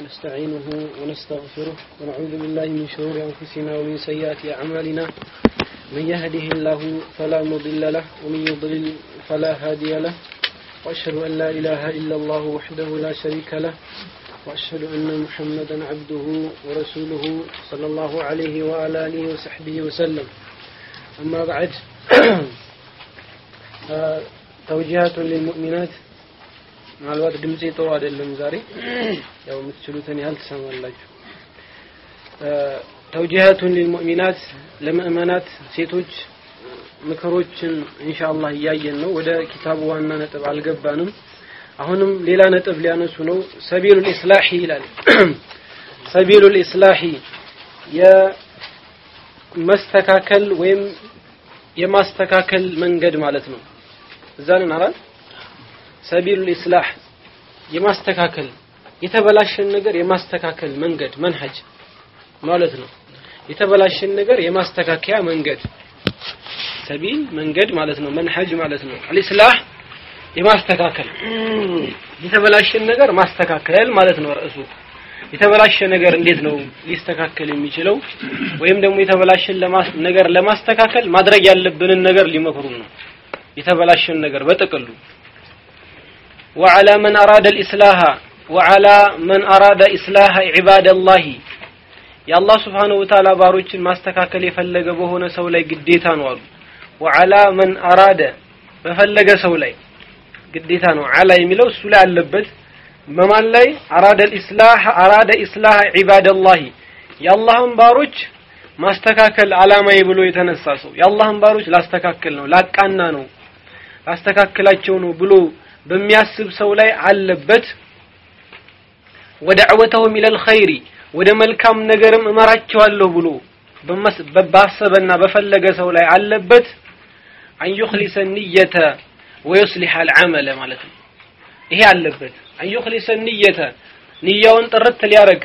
ونستعينه ونستغفره ونعوذ بالله من شرور أنفسنا ومن سيئات أعمالنا من يهده الله فلا مضل له ومن يضلل فلا هادي له وأشهد أن لا إله إلا الله وحده لا شريك له وأشهد أن محمدا عبده ورسوله صلى الله عليه وعلى آله وصحبه وسلم أما بعد توجيهات للمؤمنات ምናልባት ድምጼ ጥሩ አይደለም ዛሬ ያው የምትችሉትን ያህል ትሰማላችሁ ተውጂሃቱን ሊልሙእሚናት ለምእመናት ሴቶች ምክሮችን ኢንሻአላህ እያየን ነው ወደ ኪታቡ ዋና ነጥብ አልገባንም አሁንም ሌላ ነጥብ ሊያነሱ ነው ሰቢሉል ኢስላሂ ይላል ሰቢሉል ኢስላሂ የመስተካከል ወይም የማስተካከል መንገድ ማለት ነው እዛንን አራል ሰቢሉል ኢስላህ የማስተካከል የተበላሸን ነገር የማስተካከል መንገድ መንሀጅ ማለት ነው የተበላሸን ነገር የማስተካከያ መንገድ ሰቢል መንገድ ማለት ነው መንሀጅ ማለት ነው አልኢስላህ የማስተካከል የተበላሸን ነገር ማስተካከል ማለት ነው ርዕሱ የተበላሸ ነገር እንዴት ነው ሊስተካከል የሚችለው ወይም ደግሞ የተበላሸን ነገር ለማስተካከል ማድረግ ያለብንን ነገር ሊመክሩን ነው የተበላሸን ነገር በጥቅሉ وعلى من أراد الإصلاح وعلى من أراد إصلاح عباد الله የአላህ ስብሓነሁ ወተዓላ ባሮችን ማስተካከል የፈለገ በሆነ ሰው ላይ ግዴታ ነው አሉ ወዓላ መን አራደ በፈለገ ሰው ላይ ግዴታ ነው አላ የሚለው እሱ ላይ አለበት በማን ላይ አራደ ኢስላህ አራደ ኢስላህ ዒባደላህ የአላህን ባሮች ማስተካከል አላማዬ ብሎ የተነሳ ሰው የአላህን ባሮች ላስተካከል ነው ላቃና ነው ላስተካክላቸው ነው ብሎ በሚያስብ ሰው ላይ አለበት ወደዕወተሁም ኢለል ኸይሪ ወደ መልካም ነገርም እመራቸዋለሁ ብሎ ባሰበና በፈለገ ሰው ላይ አለበት አን ዩኽሊሰ ንየተ ወዩስሊሐ አልዓመለ ማለት ነው ይሄ አለበት አን ዩኽሊሰ ንየተ ንያውን ጥርት ሊያረግ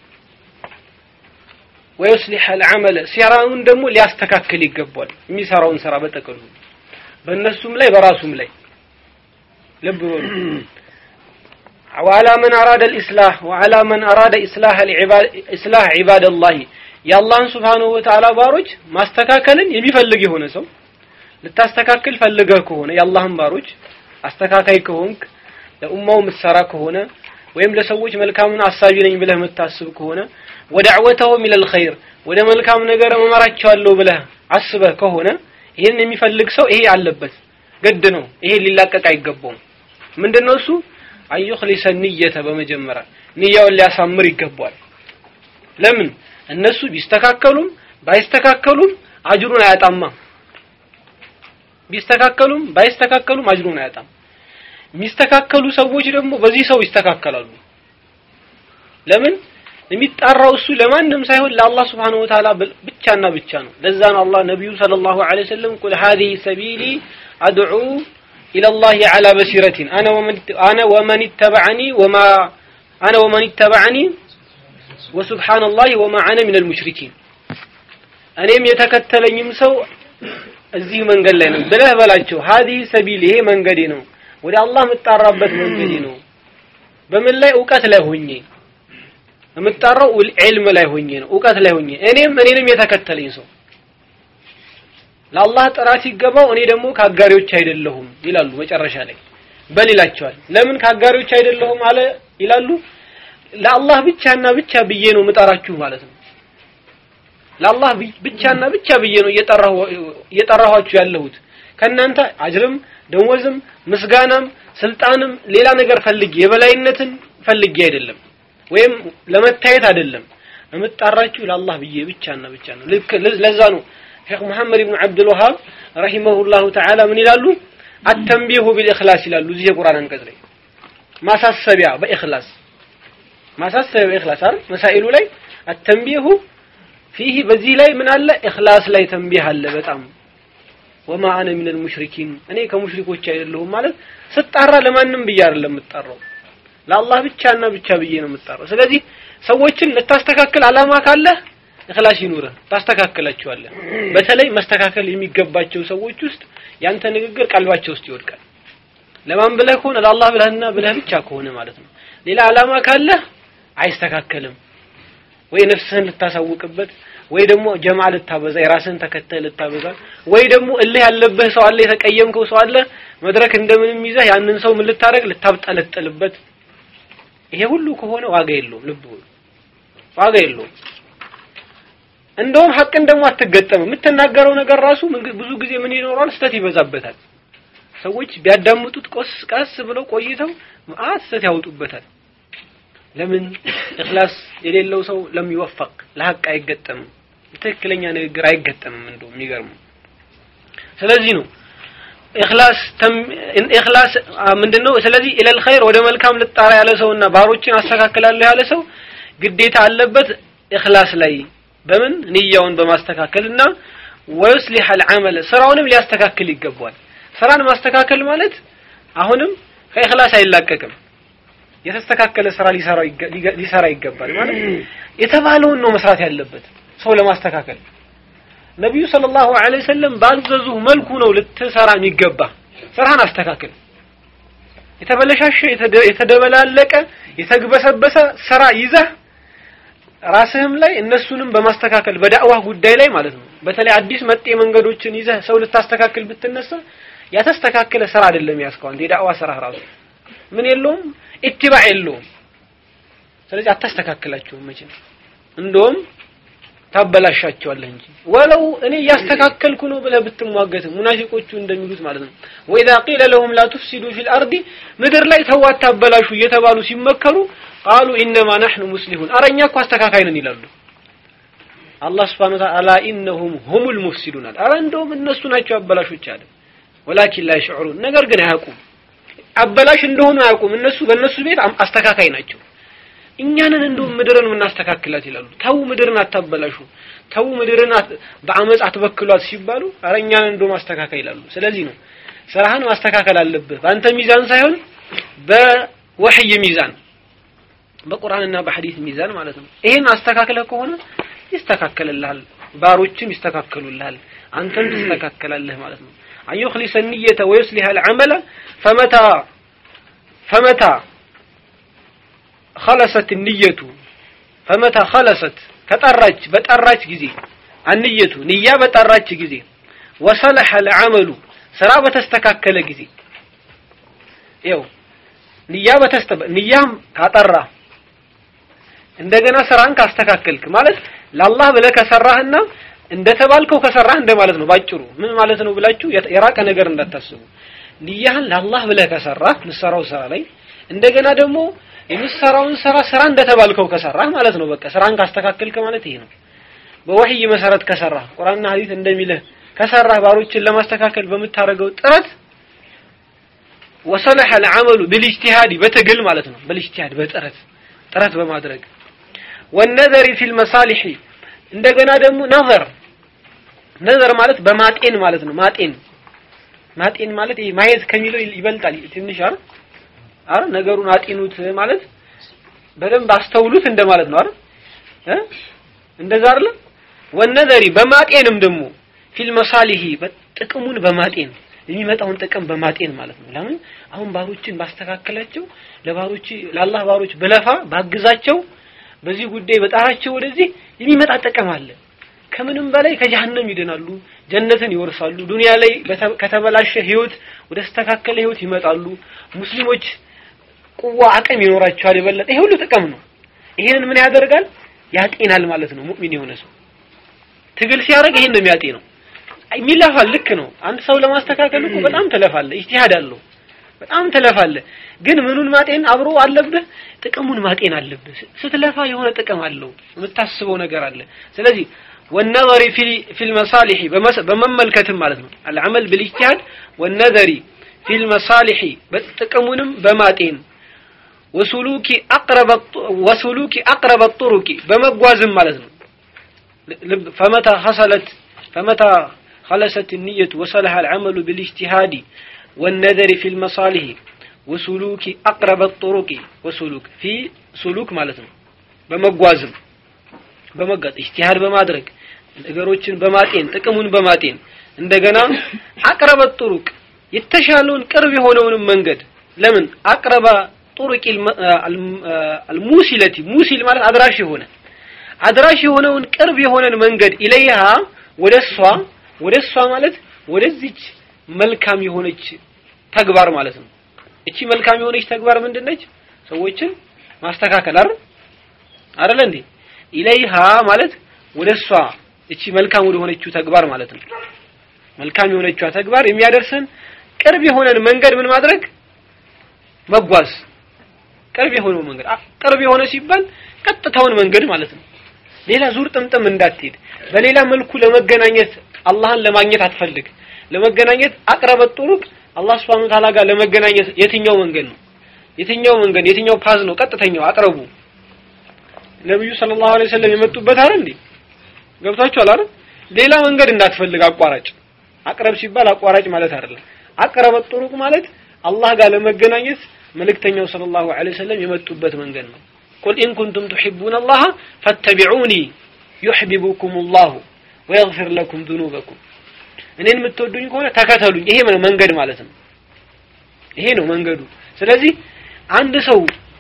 ወዩስሊሐ አልዓመለ ሲራውን ደግሞ ሊያስተካክል ይገባል የሚሰራውን ስራ በጠቅሉ በእነሱም ላይ በራሱም ላይ ልብ በሉ وعلى من أراد الإصلاح وعلى من أراد إصلاح العباد إصلاح عباد الله የአላህን ስብሓንሁ ወተዓላ ባሮች ማስተካከልን የሚፈልግ የሆነ ሰው ልታስተካክል ፈልገህ ከሆነ የአላህን ባሮች አስተካካይ ከሆንክ ለኡማው ምትሰራ ከሆነ ወይም ለሰዎች መልካምን አሳቢ ነኝ ብለህ የምታስብ ከሆነ ወደ ዕወተሁም ኢለል ኸይር ወደ መልካም ነገር እመራቸዋለሁ ብለህ አስበህ ከሆነ ይህን የሚፈልግ ሰው ይሄ አለበት ግድ ነው ይሄ ሊላቀቅ አይገባውም ምንድነው እሱ አዩኽሊሰ ንየተ በመጀመሪያ ንያውን ሊያሳምር ይገባል ለምን እነሱ ቢስተካከሉም ባይስተካከሉም አጅሩን አያጣማ ቢስተካከሉም ባይስተካከሉም አጅሩን አያጣም የሚስተካከሉ ሰዎች ደግሞ በዚህ ሰው ይስተካከላሉ ለምን የሚጣራው እሱ ለማንም ሳይሆን ለአላህ ስብሓንሁ ወተዓላ ብቻና ብቻ ነው ለዛ ነው አላህ ነቢዩ ሰለላሁ ዐለይሂ ወሰለም ቁል ሀዚህ ሰቢሊ አድዑ إلى الله على بصيرة أنا ومن أنا ومن اتبعني وما أنا ومن اتبعني وسبحان الله وما أنا من المشركين እኔም የተከተለኝም ሰው እዚህ መንገድ ላይ ነው ብለህ በላቸው ሀዲህ ሰቢል ይሄ መንገዴ ነው ወደ አላህ የምጣራበት መንገዴ ነው በምን ላይ እውቀት ላይ ሆኜ የምጣራው ዒልም ላይ ሆኜ ነው እውቀት ላይ ሆኜ እኔም እኔንም የተከተለኝ ሰው ለአላህ ጥራት ሲገባው እኔ ደግሞ ከአጋሪዎች አይደለሁም ይላሉ መጨረሻ ላይ በል ይላቸዋል ለምን ከአጋሪዎች አይደለሁም አለ ይላሉ ለአላህ ብቻና ብቻ ብዬ ነው ምጠራችሁ ማለት ነው ለአላህ ብቻና ብቻ ብዬ ነው እየጠራኋችሁ ያለሁት ከእናንተ አጅርም ደሞዝም ምስጋናም ስልጣንም ሌላ ነገር ፈልጌ የበላይነትን ፈልጌ አይደለም ወይም ለመታየት አይደለም የምጣራችሁ ለአላህ ብዬ ብቻና ብቻ ነው ልክ ለዛ ነው ሼክ መሐመድ ብን አብዱልወሃብ ረሂመሁላሁ ተዓላ ምን ይላሉ አተንቢሁ ቢልእክላስ ይላሉ እዚህ የቁርአን አንቀጽ ላይ ማሳሰቢያ በእክላስ ማሳሰቢያ በእክላስ አይደል መሳኢሉ ላይ አተንቢሁ ፊህ በዚህ ላይ ምን አለ እክላስ ላይ ተንቢህ አለ በጣም ወማ አነ ሚነል ሙሽሪኪን እኔ ከሙሽሪኮች አይደለሁም ማለት ስጣራ ለማንም ብዬ አይደለም የምጣራው ለአላህ ብቻና ብቻ ብዬ ነው የምጣራው ስለዚህ ሰዎችን ልታስተካክል አላማ ካለህ እክላስ ይኑርህ ታስተካክላቸዋለህ በተለይ መስተካከል የሚገባቸው ሰዎች ውስጥ ያንተ ንግግር ቀልባቸው ውስጥ ይወድቃል ለማን ብለህ ከሆነ ለአላህ ብለህና ብለህ ብቻ ከሆነ ማለት ነው ሌላ አላማ ካለህ አይስተካከልም። ወይ ነፍስህን ልታሳውቅበት ወይ ደግሞ ጀማ ልታበዛ የራስህን ተከታይ ልታበዛ ወይ ደግሞ እልህ ያለብህ ሰው አለ፣ የተቀየምከው ሰው አለ። መድረክ እንደምንም ይዘህ ያንን ሰው ምን ልታደርግ ልታብጠለጥልበት። ይሄ ሁሉ ከሆነ ዋጋ የለውም። ልብ ሁሉ ዋጋ የለውም። እንደውም ሐቅን ደግሞ አትገጠምም። የምትናገረው ነገር ራሱ ብዙ ጊዜ ምን ይኖረዋል? ስተት ይበዛበታል። ሰዎች ቢያዳምጡት ቆስ ቀስ ብለው ቆይተው መዓት ስተት ያወጡበታል። ለምን እኽላስ የሌለው ሰው ለሚወፈቅ ለሐቅ አይገጠምም። ትክክለኛ ንግግር አይገጠምም። እንደው የሚገርመው ስለዚህ ነው ኢኽላስ ኢኽላስ ምንድነው? ስለዚህ ኢለል ኸይር ወደ መልካም ልጣራ ያለ ሰውና ባሮችን አስተካክላለሁ ያለ ሰው ግዴታ አለበት ኢኽላስ ላይ በምን ንያውን በማስተካከልና ወይስሊህ አልዓመል ስራውንም ሊያስተካክል ይገባዋል። ስራን ማስተካከል ማለት አሁንም ከኢኽላስ አይላቀቅም። የተስተካከለ ስራ ሊሰራ ይገባል ማለት የተባለውን ነው መስራት ያለበት ሰው ለማስተካከል ነቢዩ ሰለላሁ ዐለይሂ ወሰለም ባዘዙ መልኩ ነው ልትሰራ የሚገባ ስራህን አስተካክል የተበለሻሸ የተደበላለቀ የተግበሰበሰ ስራ ይዘህ ራስህም ላይ እነሱንም በማስተካከል በዳዕዋ ጉዳይ ላይ ማለት ነው በተለይ አዲስ መጤ መንገዶችን ይዘህ ሰው ልታስተካክል ብትነሳ ያተስተካከለ ስራ አይደለም ያስከው አንተ የዳዕዋ ስራ ራሱ ምን የለውም ኢትባዕ የለውም ስለዚህ አታስተካክላቸውም መቼም እንደውም ታበላሻቸዋለህ እንጂ ወለው እኔ እያስተካከልኩ ነው ብለህ ብትሟገት ሙናፊቆቹ እንደሚሉት ማለት ነው ወኢዛ ቂለ ለሁም ላ ቱፍሲዱ ፊል አርዲ ምድር ላይ ተው አታበላሹ እየተባሉ ሲመከሩ ቃሉ ኢነማ ናሕኑ ሙስሊሁን አረ እኛ እኮ አስተካካይ ነን ይላሉ አላህ ስብሓን ወተዓላ አላ ኢነሁም ሁሙል ሙፍሲዱን አለ አረ እንደውም እነሱ ናቸው አበላሾች አለ ወላኪን ላ ይሽዑሩን ነገር ግን አያውቁም አበላሽ እንደሆኑ አያውቁም እነሱ በእነሱ ቤት አስተካካይ ናቸው እኛንን እንደውም ምድርን የምናስተካክላት ይላሉ ተው ምድርን አታበላሹ ተው ምድርን በአመፅ አትበክሏት ሲባሉ አረ እኛንን እንደውም አስተካካይ ይላሉ ስለዚህ ነው ስራህን ማስተካከል አለብህ በአንተ ሚዛን ሳይሆን በወህይ ሚዛን በቁርአንና በሐዲስ ሚዛን ማለት ነው ይሄን አስተካክለህ ከሆነ ይስተካከልልሃል ባሮችም ይስተካከሉልሃል አንተም ትስተካከላለህ ማለት ነው أن يخلص النية ويصلح العمل فمتى فمتى خلصت النية فمتى خلصت كطرج بطرج ጊዜ النية ንያ በጠራች ጊዜ وصلح العمل ስራ በተስተካከለ ጊዜ ይው ንያ በተስተ ንያም ካጠራ እንደገና ስራን ካስተካከልክ ማለት ለአላህ ብለህ ከሰራህና እንደተባልከው ከሰራህ እንደማለት ነው ባጭሩ ምን ማለት ነው ብላችሁ የራቀ ነገር እንዳታስቡ ንያህን ለአላህ ብለህ ከሰራህ ምሰራው ስራ ላይ እንደገና ደግሞ የምሰራውን ስራ ስራ እንደተባልከው ከሰራህ ማለት ነው በቃ ስራን ካስተካከልክ ማለት ይሄ ነው በወህይ መሰረት ከሰራህ ቁርአንና ሐዲስ እንደሚልህ ከሰራህ ባሮችን ለማስተካከል በምታደርገው ጥረት ወሰለሐ العمل بالاجتهاد በትግል ማለት ነው بالاجتهاد በጥረት ጥረት በማድረግ والنظر في المصالح እንደገና ደግሞ ነዘር ነዘር ማለት በማጤን ማለት ነው ማጤን ማጤን ማለት ይሄ ማየት ከሚለው ይበልጣል ትንሽ አይደል አረ ነገሩን አጤኑት ማለት በደንብ አስተውሉት እንደማለት ነው አይደል እ እንደዛ አይደል ወነዘሪ በማጤንም ደግሞ ፊል መሳሊሂ ጥቅሙን በማጤን የሚመጣውን ጥቅም በማጤን ማለት ነው ለምን አሁን ባሮችን ባስተካከላቸው ለባሮች ለአላህ ባሮች በለፋ ባግዛቸው በዚህ ጉዳይ በጣራቸው ወደዚህ የሚመጣ ጥቅም አለ ከምንም በላይ ከጀሃነም ይድናሉ ጀነትን ይወርሳሉ ዱንያ ላይ ከተበላሸ ህይወት ወደ ተስተካከለ ህይወት ይመጣሉ ሙስሊሞች ቁዋ አቅም ይኖራቸዋል የበለጠ ይሄ ሁሉ ጥቅም ነው ይሄንን ምን ያደርጋል ያጤናል ማለት ነው ሙእሚን የሆነ ሰው ትግል ሲያደርግ ይሄን ነው የሚያጤነው የሚለፋል ልክ ነው አንድ ሰው ለማስተካከል እኮ በጣም ተለፋለ ኢጅቲሃድ አለው በጣም ተለፋለ ግን ምኑን ማጤን አብሮ አለብህ ጥቅሙን ማጤን አለብህ ስትለፋ የሆነ ጥቅም አለው የምታስበው ነገር አለ ስለዚህ والنظر في في المصالح በመመልከትም ማለት ነው العمل بالاجتهاد والنظر في المصالح ጥቅሙንም በማጤን وسلوك اقرب وسلوك اقرب الطرق በመጓዝም ማለት ነው فمتى حصلت فمتى خلصت النية وصلح العمل بالاجتهاد والنذر في المصالح وسلوك أقرب الطرق وسلوك في سلوك مالتنا بمጓዝም በመጋጥ ኢጅቲሃድ በማድረግ ነገሮችን በማጤን ጥቅሙን በማጤን እንደገና አቅረበ ጥሩቅ የተሻለውን ቅርብ የሆነውን መንገድ ለምን አቅረባ ጡሩቅ አልሙሲለቲ ሙሲል ማለት አድራሽ የሆነ አድራሽ የሆነውን ቅርብ የሆነን መንገድ ኢለይሃ ወደ እሷ ወደ እሷ ማለት ወደዚች መልካም የሆነች ተግባር ማለት ነው። እቺ መልካም የሆነች ተግባር ምንድነች? ሰዎችን ማስተካከል አይደል አይደል እንዴ? ኢለይሃ ማለት ወደ እሷ እቺ መልካም ወደ ሆነችው ተግባር ማለት ነው። መልካም የሆነችው ተግባር የሚያደርሰን ቅርብ የሆነን መንገድ ምን ማድረግ መጓዝ። ቅርብ የሆነው መንገድ ቅርብ የሆነ ሲባል ቀጥታውን መንገድ ማለት ነው። ሌላ ዙር ጥምጥም እንዳትሄድ። በሌላ መልኩ ለመገናኘት አላህን ለማግኘት አትፈልግ። ለመገናኘት አቅረበት ጡሩቅ አላህ Subhanahu Ta'ala ጋር ለመገናኘት የትኛው መንገድ ነው? የትኛው መንገድ የትኛው ፓዝ ነው? ቀጥተኛው አቅረቡ። ነብዩ ሰለላሁ ዐለይሂ ወሰለም የመጡበት አይደል እንዴ? ገብታችኋል አይደል? ሌላ መንገድ እንዳትፈልግ አቋራጭ። አቅረብ ሲባል አቋራጭ ማለት አይደለም። አቅረበት ጡሩቅ ማለት አላህ ጋር ለመገናኘት መልእክተኛው ሰለላሁ ዐለይሂ ወሰለም የመጡበት መንገድ ነው። ቁል ኢን ኩንቱም ቱሒቡነ አላህ ፈተቢዑኒ ዩሕቢቡኩም አላሁ ወየግፊር ለኩም ዙኑበኩም እኔን የምትወዱኝ ከሆነ ተከተሉኝ። ይሄ ነው መንገድ ማለት ነው። ይሄ ነው መንገዱ። ስለዚህ አንድ ሰው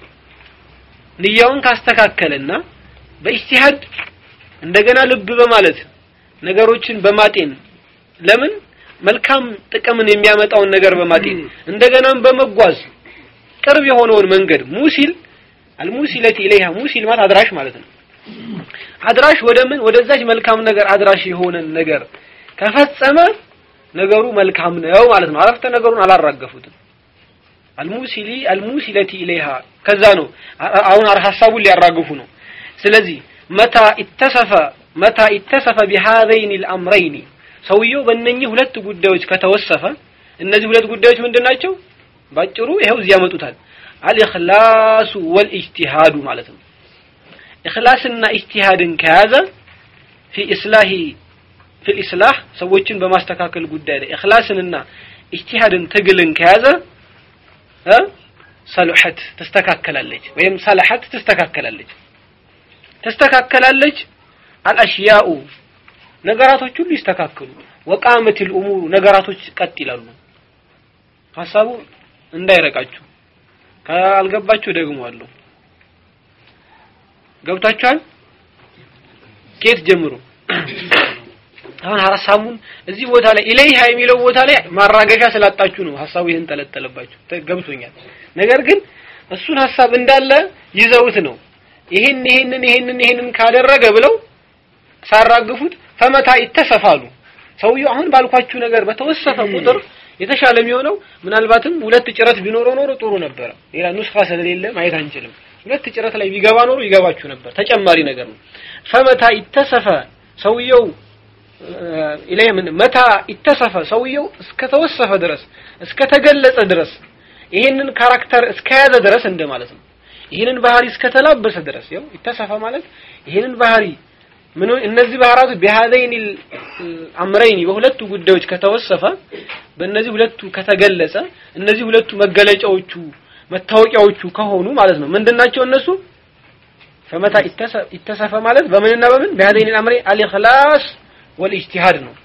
ንያውን ካስተካከለና በኢጅቲሃድ እንደገና ልብ በማለት ነገሮችን በማጤን ለምን መልካም ጥቅምን የሚያመጣውን ነገር በማጤን እንደገናም በመጓዝ ቅርብ የሆነውን መንገድ ሙሲል አልሙሲለቲ ኢለይሃ ሙሲል ማለት አድራሽ ማለት ነው። አድራሽ ወደ ምን ወደዛች መልካም ነገር አድራሽ የሆነን ነገር ከፈጸመ ነገሩ መልካም ነው ማለት ነው። አረፍተ ነገሩን አላራገፉትም። አልሙሲሊ አልሙሲለቲ ኢለይሃ ከዛ ነው አሁን ሐሳቡን ሊያራግፉ ነው። ስለዚህ መታ ኢተሰፈ መታ ኢተሰፈ ቢሃዘይን አልአምረይን ሰውየው በእነኚህ ሁለት ጉዳዮች ከተወሰፈ እነዚህ ሁለት ጉዳዮች ምንድን ናቸው? ባጭሩ ይኸው እዚህ ያመጡታል። አልኢኽላሱ ወልኢጅቲሃዱ ማለት ነው። ኢኽላስና ኢጅቲሃድን ከያዘ ፊ ኢስላሂ ፊል ኢስላህ ሰዎችን በማስተካከል ጉዳይ ላይ ኢኽላስንና ኢጅቲሃድን ትግልን ከያዘ እ ሰልሐት ትስተካከላለች ወይም ሰልሐት ትስተካከላለች ትስተካከላለች አልአሽያኡ ነገራቶች ሁሉ ይስተካከሉ ወቃመትል ኡሙሩ ነገራቶች ቀጥ ይላሉ ሀሳቡ እንዳይረቃችሁ ካልገባችሁ ደግሞ አለው ገብታችኋል ከየት ጀምሮ አሁን ሀሳቡን እዚህ ቦታ ላይ ኢለይሃ የሚለው ቦታ ላይ ማራገሻ ስላጣችሁ ነው ሀሳቡ ይህን ተለጠለባችሁ ገብቶኛል ነገር ግን እሱን ሀሳብ እንዳለ ይዘውት ነው ይሄን ይሄንን ይሄንን ይሄንን ካደረገ ብለው ሳራግፉት ፈመታ ይተሰፋሉ ሰውየው አሁን ባልኳችሁ ነገር በተወሰፈ ቁጥር የተሻለ የሚሆነው ምናልባትም ሁለት ጭረት ቢኖረው ኖሮ ጥሩ ነበረ ሌላ ኑስኻ ስለሌለ ማየት አንችልም ሁለት ጭረት ላይ ቢገባ ኖሮ ይገባችሁ ነበር ተጨማሪ ነገር ነው ፈመታ ይተሰፈ ሰውየው ኢለይ ምን መታ ይተሰፈ ሰውየው እስከተወሰፈ ድረስ እስከተገለጸ ድረስ ይሄንን ካራክተር እስከያዘ ድረስ እንደማለት ነው ይሄንን ባህሪ እስከተላበሰ ድረስ ያው ይተሰፈ ማለት ይሄንን ባህሪ ምን እነዚህ ባህራቱ ቢሃዘይን አምረይኒ በሁለቱ ጉዳዮች ከተወሰፈ በእነዚህ ሁለቱ ከተገለጸ እነዚህ ሁለቱ መገለጫዎቹ መታወቂያዎቹ ከሆኑ ማለት ነው ምንድናቸው እነሱ ፈመታ ይተሰፈ ማለት በምንና በምን ቢሃዘይን አምረይን አልኢኽላስ ወልኢጅቲሃድ ነው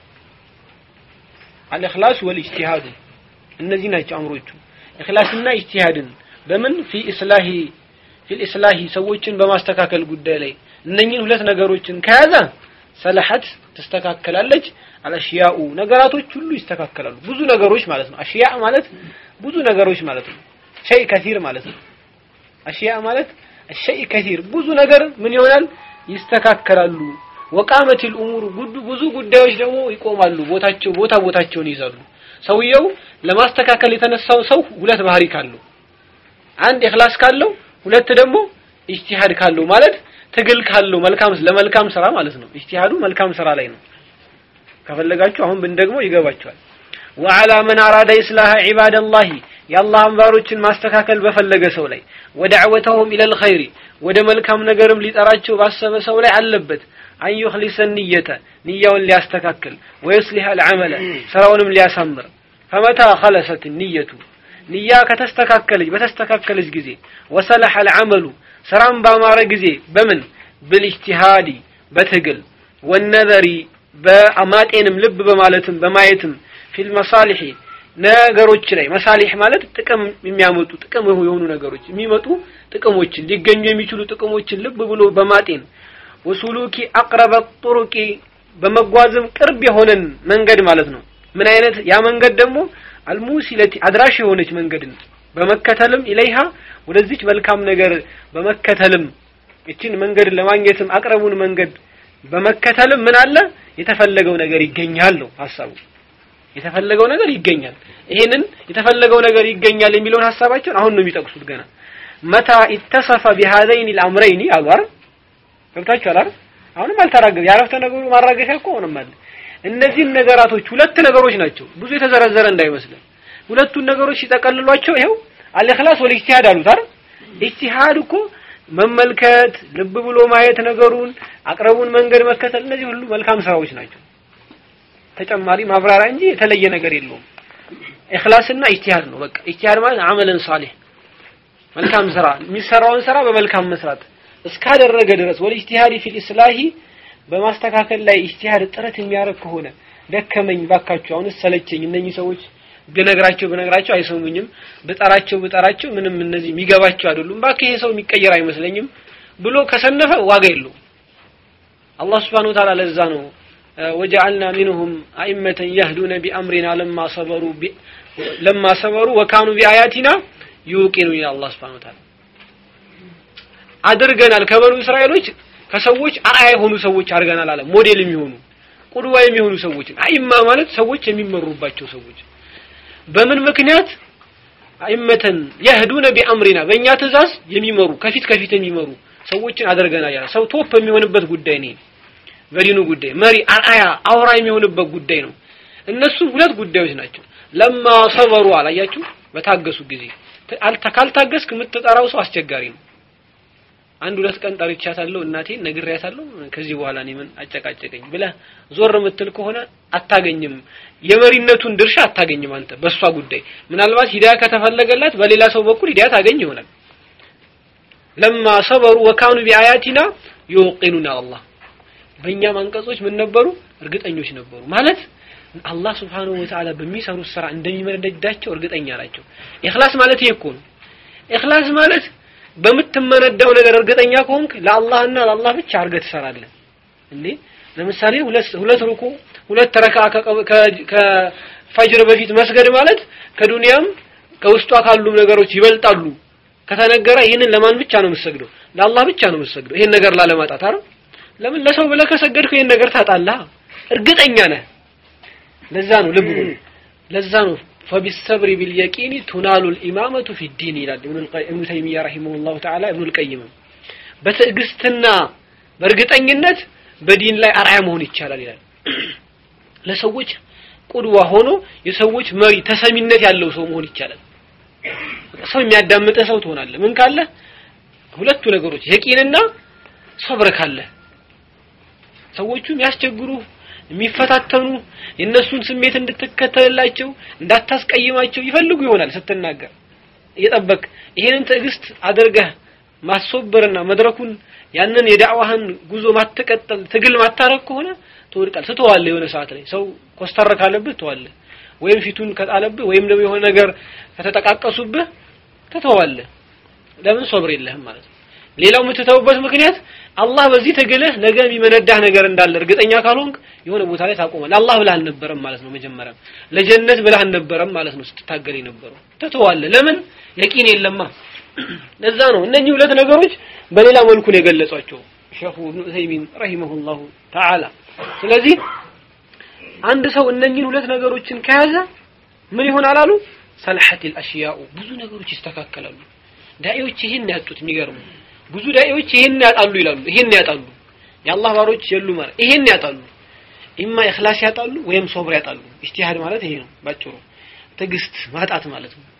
አልኢኽላስ ወልኢጅቲሃድ እነዚህ ናቸው አምሮቹ ኢኽላስና ኢጅቲሃድን በምን ፊ ኢስላሂ ፊል ኢስላሂ ሰዎችን በማስተካከል ጉዳይ ላይ እነኚህን ሁለት ነገሮችን ከያዘ ሰለሐት ትስተካከላለች አልአሽያኡ ነገራቶች ሁሉ ይስተካከላሉ ብዙ ነገሮች ማለት ነው አሽያ ማለት ብዙ ነገሮች ማለት ነው ሸይ ከሲር ማለት ነው አሽያ ማለት ሸይ ከሲር ብዙ ነገር ምን ይሆናል ይስተካከላሉ ወቃመት الامور ጉዱ ብዙ ጉዳዮች ደግሞ ይቆማሉ ቦታቸው ቦታ ቦታቸውን ይይዛሉ ሰውየው ለማስተካከል የተነሳው ሰው ሁለት ባህሪ ካለው አንድ ኢኽላስ ካለው ሁለት ደግሞ ኢጅቲሃድ ካለው ማለት ትግል ካለው መልካም ለመልካም ስራ ማለት ነው ኢጅቲሃዱ መልካም ስራ ላይ ነው ከፈለጋችሁ አሁን ብን ደግሞ ይገባችኋል وعلى من أراد إصلاح عباد الله የአላህ ባሮችን ማስተካከል በፈለገ ሰው ላይ ወደዕወተሁም ኢለል ኸይሪ ወደ መልካም ነገርም ሊጠራቸው ባሰበ ሰው ላይ አለበት አን ዩኽሊሰ ንየተ ንያውን ሊያስተካክል ወይስሊህ አልዓመለ ስራውንም ሊያሳምር ፈመታ ኸለሰት ንየቱ ንያ ከተስተካከለች በተስተካከለች ጊዜ ወሰለሐ አልዓመሉ ስራም ባማረ ጊዜ በምን ብልኢጅቲሃዲ በትግል ወነዘሪ በማጤንም ልብ በማለትም በማየትም ፊል መሳሊሒ ነገሮች ላይ መሳሊህ ማለት ጥቅም የሚያመጡ ጥቅም የሆኑ ነገሮች የሚመጡ ጥቅሞችን ሊገኙ የሚችሉ ጥቅሞችን ልብ ብሎ በማጤን ወሱሉኪ አቅረበ ጡሩቂ በመጓዝም ቅርብ የሆነን መንገድ ማለት ነው ምን አይነት ያ መንገድ ደግሞ አልሙሲለቲ አድራሽ የሆነች መንገድን በመከተልም ኢለይሃ ወደዚች መልካም ነገር በመከተልም እችን መንገድ ለማግኘትም አቅረቡን መንገድ በመከተልም ምን አለ የተፈለገው ነገር ይገኛል ነው ሐሳቡ የተፈለገው ነገር ይገኛል ይሄንን የተፈለገው ነገር ይገኛል የሚለውን ሐሳባቸውን አሁን ነው የሚጠቅሱት ገና መታ ኢተሰፈ ቢሃዘይን الامرين አሉ አይደል ገብታችኋል አይደል አሁንም አልተራገበ ያረፍተ ነገሩ ማራገሻ እኮ አሁንም አለ እነዚህን ነገራቶች ሁለት ነገሮች ናቸው ብዙ የተዘረዘረ እንዳይመስልን ሁለቱን ነገሮች ሲጠቀልሏቸው ይሄው አልኢኽላስ ወል ኢጅቲሃድ አሉት አይደል ኢጅቲሃድ እኮ መመልከት ልብ ብሎ ማየት ነገሩን አቅረቡን መንገድ መከተል እነዚህ ሁሉ መልካም ስራዎች ናቸው ተጨማሪ ማብራሪያ እንጂ የተለየ ነገር የለውም ኢኽላስና ኢጅቲሃድ ነው በቃ ኢጅቲሃድ ማለት አመለን ሳሊህ መልካም ስራ የሚሰራውን ስራ በመልካም መስራት እስካደረገ ድረስ ወል ኢጅቲሃድ ፊል ኢስላሂ በማስተካከል ላይ ኢጅቲሃድ ጥረት የሚያደርግ ከሆነ ደከመኝ ባካችሁ አሁንስ ሰለቸኝ እነኚህ ሰዎች ብነግራቸው ብነግራቸው አይሰሙኝም ብጠራቸው ብጠራቸው ምንም እነዚህ የሚገባቸው አይደሉም ባክ ይሄ ሰው የሚቀየር አይመስለኝም ብሎ ከሰነፈ ዋጋ የለውም አላህ Subhanahu Wa Ta'ala ለዛ ነው ወጀዐልና ሚንሁም አኢመተን የህዱነ ቢአምሪና ለማ ሰበሩ ለማ ሰበሩ ወካኑ ቢአያቲና ዩቂኑ ይላል አላህ Subhanahu Wa Ta'ala አድርገናል ከበኑ እስራኤሎች ከሰዎች አርአያ የሆኑ ሰዎች አድርገናል አለ ሞዴል የሚሆኑ ቁድዋ የሚሆኑ ሰዎች አይማ ማለት ሰዎች የሚመሩባቸው ሰዎች በምን ምክንያት አይመተን የህዱነ ቢአምሪና በእኛ ትእዛዝ የሚመሩ ከፊት ከፊት የሚመሩ ሰዎችን አድርገናል ያለ ሰው ቶፕ የሚሆንበት ጉዳይ ነው በዲኑ ጉዳይ መሪ አርአያ አውራ የሚሆንበት ጉዳይ ነው እነሱ ሁለት ጉዳዮች ናቸው ለማ ሰበሩ አላያችሁ በታገሱ ጊዜ ካልታገስክ የምትጠራው ሰው አስቸጋሪ ነው አንድ ሁለት ቀን ጠርቻታለሁ እናቴን ነግሬያታለሁ ከዚህ በኋላ እኔ ምን አጨቃጨቀኝ ብለህ ዞር የምትል ከሆነ አታገኝም የመሪነቱን ድርሻ አታገኝም አንተ በእሷ ጉዳይ ምናልባት ሂዳያ ከተፈለገላት በሌላ ሰው በኩል ሂዳያ ታገኝ ይሆናል ለማ ሰበሩ ወካኑ ቢአያቲና ይወቂኑና አላህ በእኛም አንቀጾች ምን ነበሩ እርግጠኞች ነበሩ ማለት አላህ ስብሓንሁ ወተዓላ በሚሰሩት ስራ እንደሚመነዳቸው እርግጠኛ ናቸው ኢኽላስ ማለት ይሄ እኮ ነው ኢኽላስ ማለት በምትመነዳው ነገር እርግጠኛ ከሆንክ ለአላህና ለአላህ ብቻ አድርገህ ትሰራለህ እንዴ ለምሳሌ ሁለት ሁለት ሩኩ ሁለት ረካ ከፈጅር በፊት መስገድ ማለት ከዱንያም ከውስጧ ካሉም ነገሮች ይበልጣሉ ከተነገረ ይህንን ለማን ብቻ ነው የምትሰግደው ለአላህ ብቻ ነው የምትሰግደው ይሄን ነገር ላለማጣት አይደል ለምን ለሰው ብለህ ከሰገድከው ይሄን ነገር ታጣለህ እርግጠኛ ነህ ለዛ ነው ልብ በሉ ለዛ ነው فبالصبر باليقين تنال الإمامة في الدين ይላል ابن تيمية رحمه الله تعالى ابن القيم በትዕግስትና በእርግጠኝነት በዲን ላይ አርአያ መሆን ይቻላል ይላል ለሰዎች ቁድዋ ሆኖ የሰዎች መሪ ተሰሚነት ያለው ሰው መሆን ይቻላል ሰው የሚያዳምጥህ ሰው ትሆናለህ ምን ካለ ሁለቱ ነገሮች የቂንና ሶብር ካለ ሰዎቹ የሚያስቸግሩ የሚፈታተኑ የእነሱን ስሜት እንድትከተልላቸው እንዳታስቀይማቸው ይፈልጉ ይሆናል ስትናገር እየጠበቅ ይሄንን ትዕግስት አድርገህ ማስወበርና መድረኩን ያንን የዳዕዋህን ጉዞ ማትቀጠል ትግል ማታረግ ከሆነ ትወድቃል ትተዋለህ የሆነ ሰዓት ላይ ሰው ኮስተር ካለብህ ትተዋለህ ወይም ፊቱን ከጣለብህ ወይም ደግሞ የሆነ ነገር ከተጠቃቀሱብህ ትተዋለህ ለምን ሶብር የለህም ማለት ነው ሌላው የምትተውበት ምክንያት አላህ በዚህ ትግልህ ነገ የሚመነዳህ ነገር እንዳለ እርግጠኛ ካልሆንክ የሆነ ቦታ ላይ ታቆማል አላህ ብለህ አልነበረም ማለት ነው መጀመሪያ ለጀነት ብለህ አልነበረም ማለት ነው ስትታገል የነበረው ትተዋለህ ለምን የቂን የለማ ለዛ ነው እነኚህ ሁለት ነገሮች በሌላ መልኩ ነው የገለጿቸው ሼኹ ኢብኑ ዑሰይሚን ረሂመሁላሁ ተዓላ ስለዚህ አንድ ሰው እነኚህን ሁለት ነገሮችን ከያዘ ምን ይሆናል አሉ ሰልሐቲል አሽያኡ ብዙ ነገሮች ይስተካከላሉ ዳኢዎች ይሄን ያጡት የሚገርሙ ብዙ ዳኢዎች ይሄን ያጣሉ ይላሉ ይሄን ያጣሉ የአላህ ባሮች የሉ ማለት ይሄን ያጣሉ ኢማ ኢኽላስ ያጣሉ ወይም ሶብር ያጣሉ ኢጅቲሃድ ማለት ይሄ ነው ባጭሩ ትዕግስት ማጣት ማለት ነው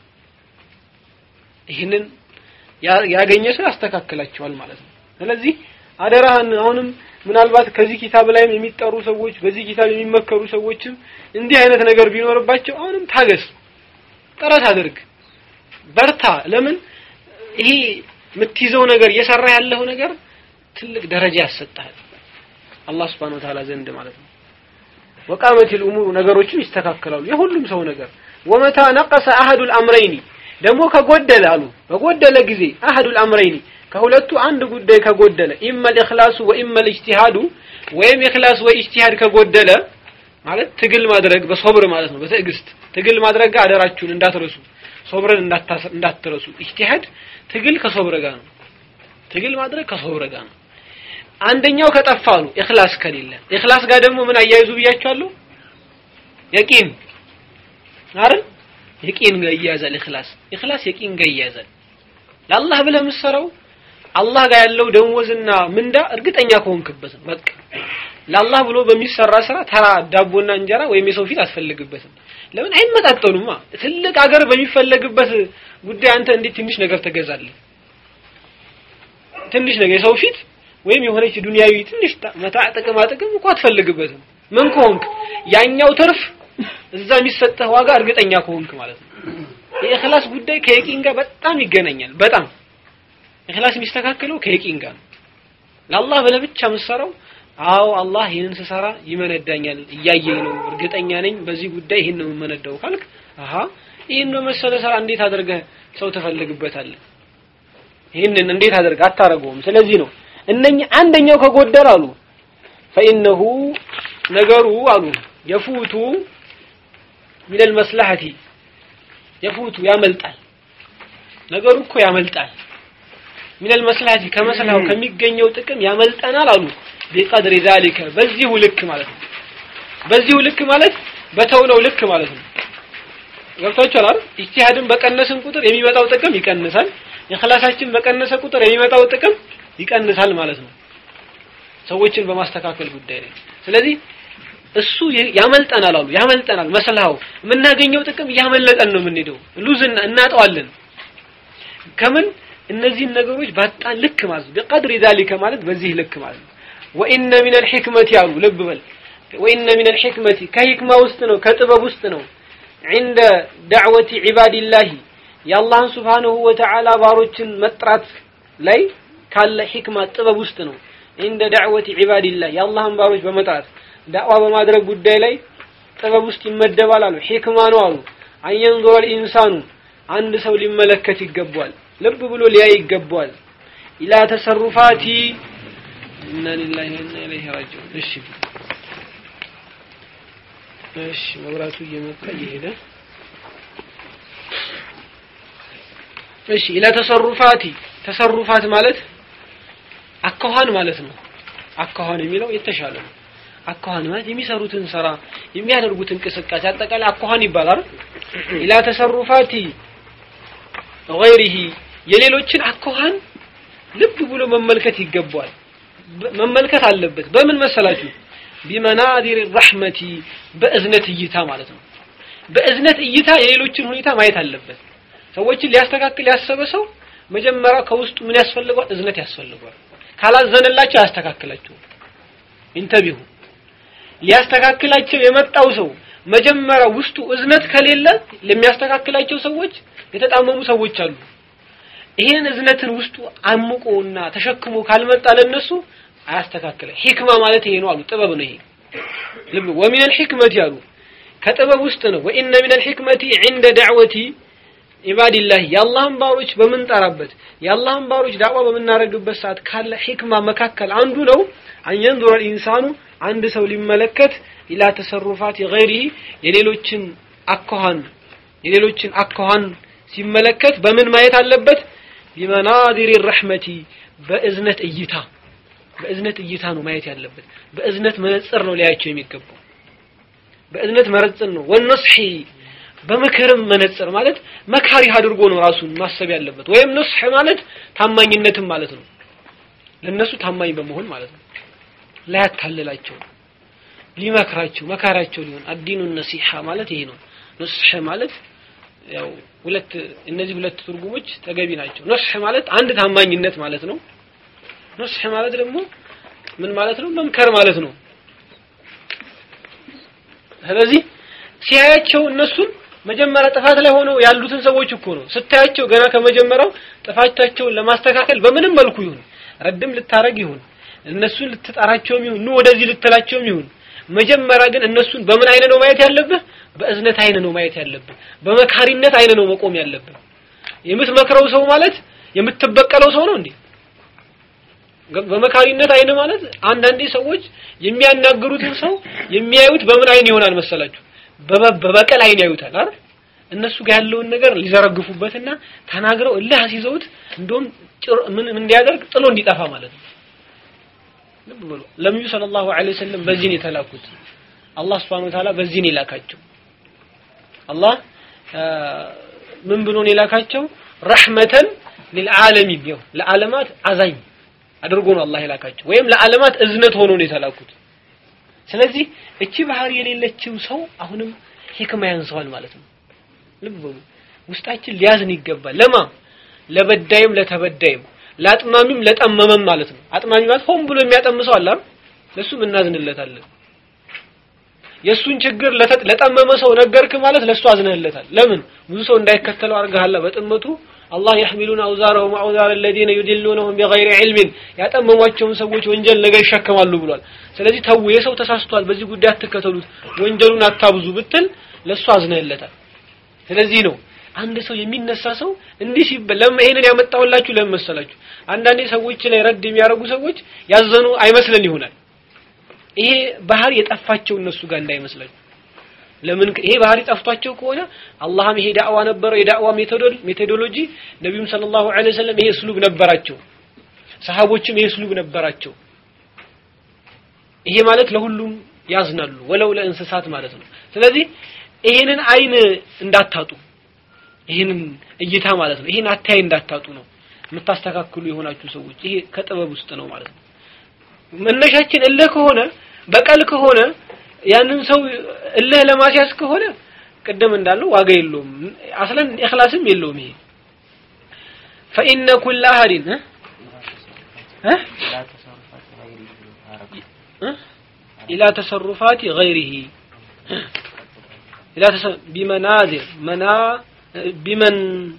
ይህንን ያገኘ ሰው ያስተካክላቸዋል ማለት ነው ስለዚህ አደራህን አሁንም ምናልባት ከዚህ ኪታብ ላይም የሚጠሩ ሰዎች በዚህ ኪታብ የሚመከሩ ሰዎችም እንዲህ አይነት ነገር ቢኖርባቸው አሁንም ታገስ ጥረት አድርግ በርታ ለምን ይሄ የምትይዘው ነገር እየሰራ ያለው ነገር ትልቅ ደረጃ ያሰጣል አላህ Subhanahu Wa Ta'ala ዘንድ ማለት ነው ወቃመት الامور ነገሮችም ይስተካከላሉ የሁሉም ሰው ነገር ወመታ ነቀሰ አሐዱል አምረይኒ ደግሞ ከጎደለ አሉ በጎደለ ጊዜ አሐዱል አምረይኒ ከሁለቱ አንድ ጉዳይ ከጎደለ ኢመል ኢኽላሱ ወኢመል ኢጅቲሃዱ ወይም ኢኽላስ ወይ ኢጅቲሃድ ከጎደለ ማለት ትግል ማድረግ በሶብር ማለት ነው በትዕግስት ትግል ማድረግ ጋር አደራችሁን እንዳትረሱ ሶብርን እንዳትረሱ ኢጅቲሃድ ትግል ከሶብር ጋር ነው ትግል ማድረግ ከሶብር ጋር ነው አንደኛው ከጠፋ አሉ ኢኽላስ ከሌለ ኢኽላስ ጋር ደግሞ ምን አያይዙ ብያችኋለሁ የቂን አይደል የቂን ጋር ይያዛል ኢኽላስ ኢኽላስ የቂን ጋር ይያዛል ለአላህ ብለህ የምትሰራው አላህ ጋር ያለው ደሞዝና ምንዳ እርግጠኛ ከሆንክበት ነው በቃ ለአላህ ብሎ በሚሰራ ስራ ተራ ዳቦና እንጀራ ወይም የሰው ፊት አስፈልግበትም ለምን አይመጣጠኑማ ትልቅ አገር በሚፈለግበት ጉዳይ አንተ እንዴት ትንሽ ነገር ትገዛለህ ትንሽ ነገር የሰው ፊት ወይም የሆነች ዱንያዊ ትንሽ መታ ጥቅማ ጥቅም እኮ አትፈልግበትም ምን ከሆንክ ያኛው ትርፍ እዛ የሚሰጠህ ዋጋ እርግጠኛ ከሆንክ ማለት ነው የኢኽላስ ጉዳይ ከየቂን ጋር በጣም ይገናኛል በጣም ኢኽላስ የሚስተካከለው ከየቂን ጋር ነው ለአላህ ብለህ ብቻ የምትሰራው አዎ አላህ ይህንን ስሰራ ይመነዳኛል እያየኝ ነው እርግጠኛ ነኝ በዚህ ጉዳይ ይህን ነው የምመነዳው ካልክ አሀ ይህን በመሰለ ስራ እንዴት አድርገህ ሰው ትፈልግበታለህ ይህንን እንዴት አድርገህ አታረገውም ስለዚህ ነው እነኚህ አንደኛው ከጎደል አሉ ፈኢነሁ ነገሩ አሉ የፉቱ ሚነል መስላሐቲ የፉቱ ያመልጣል ነገሩ እኮ ያመልጣል ሚነል መስላሐቲ ከመስላው ከሚገኘው ጥቅም ያመልጠናል አሉ ቢቀድሪ ዛሊከ በዚሁ ልክ ማለት ነው በዚሁ ልክ ማለት በተውነው ልክ ማለት ነው ገብቷችኋል አይደል ኢጅቲሃድን በቀነስን ቁጥር የሚመጣው ጥቅም ይቀንሳል ኢኽላሳችን በቀነሰ ቁጥር የሚመጣው ጥቅም ይቀንሳል ማለት ነው ሰዎችን በማስተካከል ጉዳይ ላይ ስለዚህ እሱ ያመልጠናል አሉ ያመልጠናል መስልሃው የምናገኘው ጥቅም እያመለጠን ነው የምንሄደው ሉዝ እናጠዋለን ከምን እነዚህን ነገሮች ባጣን ልክ ማለት ነው ቢቀድሪ ዛሊከ ማለት በዚህ ልክ ማለት ነው ወኢነ ሚን አልሕክመት ያሉ ልብ በል ወኢነ ሚን አልሕክመቲ ከሂክማ ውስጥ ነው ከጥበብ ውስጥ ነው عند دعوة عباد الله የአላህን ስብሓንሁ ወተዓላ ባሮችን መጥራት ላይ ካለ ሒክማ ጥበብ ውስጥ ነው እንደ ዳዕወት ዒባድላህ የአላህን ባሮች በመጥራት ዳዕዋ በማድረግ ጉዳይ ላይ ጥበብ ውስጥ ይመደባል አሉ ሒክማ ነው አሉ አንየንዙረ ልኢንሳኑ አንድ ሰው ሊመለከት ይገባዋል ልብ ብሎ ሊያይ ይገባዋል ኢላ ተሰሩፋቲ ኢና ሊላሂ ወኢና ኢለይሂ ራጂዑን እሺ እሺ መብራቱ እየመጣ እየሄደ እሺ ኢላ ተሰሩፋቲ ተሰሩፋት ማለት አካኋን ማለት ነው አካኋን የሚለው የተሻለ ነው አካኋን ማለት የሚሰሩትን ስራ የሚያደርጉት እንቅስቃሴ አጠቃላይ አካኋን ይባላል ኢላ ተሰሩፋቲ ገይሪሂ የሌሎችን አካኋን ልብ ብሎ መመልከት ይገባዋል መመልከት አለበት በምን መሰላችሁ ቢመናዚር ረሕመቲ በእዝነት እይታ ማለት ነው በእዝነት እይታ የሌሎችን ሁኔታ ማየት አለበት ሰዎችን ሊያስተካክል ያሰበ ሰው መጀመሪያ ከውስጡ ምን ያስፈልገዋል እዝነት ያስፈልገዋል ካላዘነላቸው አያስተካክላቸው ኢንተቢሁ ሊያስተካክላቸው የመጣው ሰው መጀመሪያ ውስጡ እዝነት ከሌለ ለሚያስተካክላቸው ሰዎች የተጣመሙ ሰዎች አሉ ይሄን እዝነትን ውስጡ አምቆና ተሸክሞ ካልመጣ ለነሱ አያስተካክለ ሂክማ ማለት ይሄ ነው አሉ ጥበብ ነው ይሄ ልብ ወሚን الحكمة ያሉ ከጥበብ ውስጥ ነው ወኢነ ሚን الحكمة عند دعوة ኢባዲላህ የአላህን ባሮች በምንጠራበት የአላህን ባሮች ዳዕዋ በምናደርግበት ሰዓት ካለ ሂክማ መካከል አንዱ ነው አንየንዙረ ኢንሳኑ አንድ ሰው ሊመለከት ኢላ ተሰሩፋት ገይሪሂ የሌሎችን አኳኋን የሌሎችን አኳኋን ሲመለከት በምን ማየት አለበት ቢመናዚር ረሕመቲ በእዝነት እይታ በእዝነት እይታ ነው ማየት ያለበት በእዝነት መነጽር ነው ሊያቸው የሚገባው በእዝነት መነጽር ነው ወነስሒ በምክርም መነጽር ማለት መካሪ አድርጎ ነው ራሱን ማሰብ ያለበት ወይም ነስሕ ማለት ታማኝነትም ማለት ነው ለነሱ ታማኝ በመሆን ማለት ነው ላያታልላቸው ሊመክራቸው መካሪያቸው ሊሆን አዲኑ ነሲሐ ማለት ይሄ ነው ነስሕ ማለት ያው ሁለት እነዚህ ሁለት ትርጉሞች ተገቢ ናቸው ነስሕ ማለት አንድ ታማኝነት ማለት ነው ነስሕ ማለት ደግሞ ምን ማለት ነው መምከር ማለት ነው ስለዚህ ሲያያቸው እነሱን መጀመሪያ ጥፋት ላይ ሆነው ያሉትን ሰዎች እኮ ነው ስታያቸው ገና ከመጀመሪያው ጥፋታቸውን ለማስተካከል በምንም መልኩ ይሁን ረድም ልታረግ ይሁን እነሱን ልትጠራቸውም ይሁን ኑ ወደዚህ ልትላቸውም ይሁን መጀመሪያ ግን እነሱን በምን አይነት ነው ማየት ያለብህ በእዝነት አይን ነው ማየት ያለብን። በመካሪነት አይን ነው መቆም ያለብን። የምትመክረው ሰው ማለት የምትበቀለው ሰው ነው እንዴ? በመካሪነት አይን ማለት አንዳንዴ ሰዎች የሚያናግሩትን ሰው የሚያዩት በምን አይን ይሆናል መሰላችሁ? በበቀል አይን ያዩታል አይደል? እነሱ ጋር ያለውን ነገር ሊዘረግፉበትና ተናግረው እልህ አስይዘውት እንደውም ምን እንዲያደርግ ጥሎ እንዲጠፋ ማለት ነው። ልብ በሉ ነብዩ ሰለላሁ ዐለይሂ ወሰለም በዚህ ነው የተላኩት። አላህ ሱብሓነሁ ወተዓላ በዚህ ነው የላካቸው። አላህ ምን ብሎ ነው የላካቸው? ረሕመተን ሊልዓለሚን ነው ለዓለማት አዛኝ አድርጎ ነው አላህ የላካቸው፣ ወይም ለዓለማት እዝነት ሆኖ ነው የተላኩት። ስለዚህ እቺ ባህሪ የሌለችው ሰው አሁንም ሂክማ ያንሰዋል ማለት ነው። ልብ በሉ ውስጣችን ሊያዝን ይገባል። ለማ ለበዳይም ለተበዳይም ለአጥማሚም ለጠመመም ማለት ነው። አጥማሚ ማለት ሆን ብሎ የሚያጠም ሰው አለ አይደል? ለሱም እናዝንለታለን። የሱን ችግር ለጠመመ ሰው ነገርክ ማለት ለሱ አዝነህለታል። ለምን ብዙ ሰው እንዳይከተለው አድርገሃል በጥመቱ አላህ يحملون أوزارهم وأوزار الذين يدلونهم بغير علم ያጠመሟቸውን ሰዎች ወንጀል ነገር ይሸከማሉ ብሏል። ስለዚህ ተው የሰው ተሳስቷል፣ በዚህ ጉዳይ አትከተሉት፣ ወንጀሉን አታብዙ ብትል ለሱ አዝነህለታል። ስለዚህ ነው አንድ ሰው የሚነሳ ሰው እንዲህ ሲበል ለምን ይሄንን ያመጣውላችሁ ለምን መሰላችሁ? አንዳንዴ ሰዎች ላይ ረድ የሚያደርጉ ሰዎች ያዘኑ አይመስለን ይሆናል። ይሄ ባህሪ የጠፋቸው እነሱ ጋር እንዳይመስላችሁ። ለምን ይሄ ባህሪ ጠፍቷቸው ከሆነ አላህም ይሄ ዳዕዋ ነበረው የዳዕዋ ሜቶዶሎጂ ነቢዩም ሰለላሁ ዐለይሂ ወሰለም ይሄ እስሉብ ነበራቸው። ሰሃቦችም ይሄ እስሉብ ነበራቸው። ይሄ ማለት ለሁሉም ያዝናሉ ወለው ለእንስሳት ማለት ነው። ስለዚህ ይሄንን አይን እንዳታጡ ይሄንን እይታ ማለት ነው። ይሄን አታይ እንዳታጡ ነው የምታስተካክሉ የሆናችሁ ሰዎች። ይሄ ከጥበብ ውስጥ ነው ማለት ነው። መነሻችን እልህ ከሆነ በቀል ከሆነ ያንን ሰው እልህ ለማስያዝ ከሆነ ቅድም እንዳለው ዋጋ የለውም። አስለን ኢኽላስም የለውም። ይሄ فإن كل أحد إلى تصرفات غيره إلى تصرف بمنازل منا بمن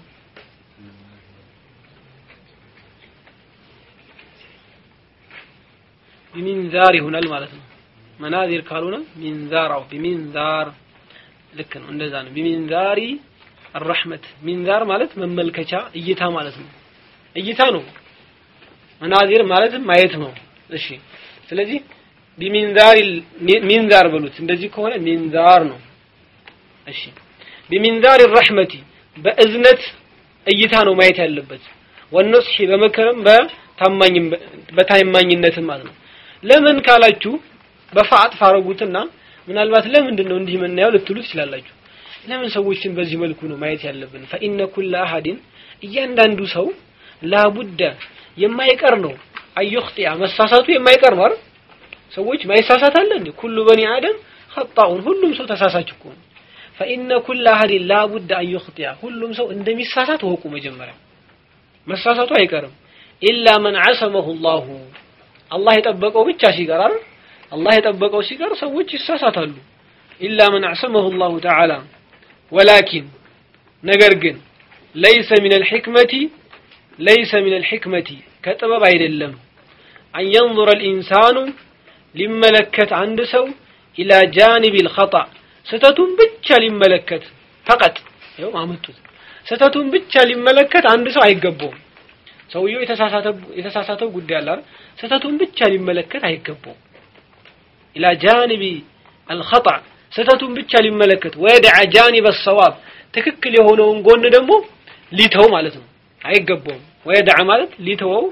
بمنذار ይሆናል ማለት ነው። መናዚር ካልሆነ ሚንዛራው ቢሚንዛር ልክ ነው። እንደዛ ነው። ቢሚንዛሪ الرحمة ሚንዛር ማለት መመልከቻ እይታ ማለት ነው። እይታ ነው። መናዚር ማለት ማየት ነው። እሺ ስለዚህ ቢሚንዛር ሚንዛር በሉት። እንደዚህ ከሆነ ሚንዛር ነው። እሺ ቢሚንዛር الرحمة በእዝነት እይታ ነው ማየት ያለበት። ወነስሒ በመከረም በታማኝም በታማኝነትም ማለት ነው። ለምን ካላችሁ በፋት ፋረጉትና ምናልባት ለምንድን ነው እንዲህ የምናየው ልትሉ ትችላላችሁ። ለምን ሰዎችን በዚህ መልኩ ነው ማየት ያለብን? ፈኢነ ኩለ አሐድን እያንዳንዱ ሰው ላቡደ የማይቀር ነው አዩኽጢያ መሳሳቱ የማይቀር ነው አይደል? ሰዎች ማይሳሳት አለ እንዴ? ኩሉ በኒ አደም ኸጣኡን ሁሉም ሰው ተሳሳች እኮ ነው። ፈኢነ ኩለ አሐድን ላቡደ አዩኽጢያ ሁሉም ሰው እንደሚሳሳት ወቁ። መጀመሪያ መሳሳቱ አይቀርም። ኢላ መን ዐሰመሁ ላሁ አላህ የጠበቀው ብቻ ሲቀር አይደል? አላህ የጠበቀው ሲቀር ሰዎች ይሳሳታሉ። ኢላ መን አዕሰመሁ ላሁ ተዓላ ወላኪን ነገር ግን ለይሰ ሚን አልሕክመቲ ለይሰ ሚን አልሕክመቲ ከጥበብ አይደለም አን የንظረ ልኢንሳኑ ሊመለከት አንድ ሰው ኢላ ጃኒብ ልኸጣ ስህተቱን ብቻ ሊመለከት ፈቀጥ ይኸው አመጡት ስህተቱን ብቻ ሊመለከት አንድ ሰው አይገባውም ሰውየው የተሳሳተው ጉዳይ አለ አይደል ስህተቱን ብቻ ሊመለከት አይገባውም ኢላ ጃኒቢ አልኸጣ ስህተቱን ብቻ ሊመለከት ወየድዐ ጃኒበ ሰዋብ ትክክል የሆነውን ጎን ደግሞ ሊተው ማለት ነው አይገባውም ወየድዐ ማለት ሊተወው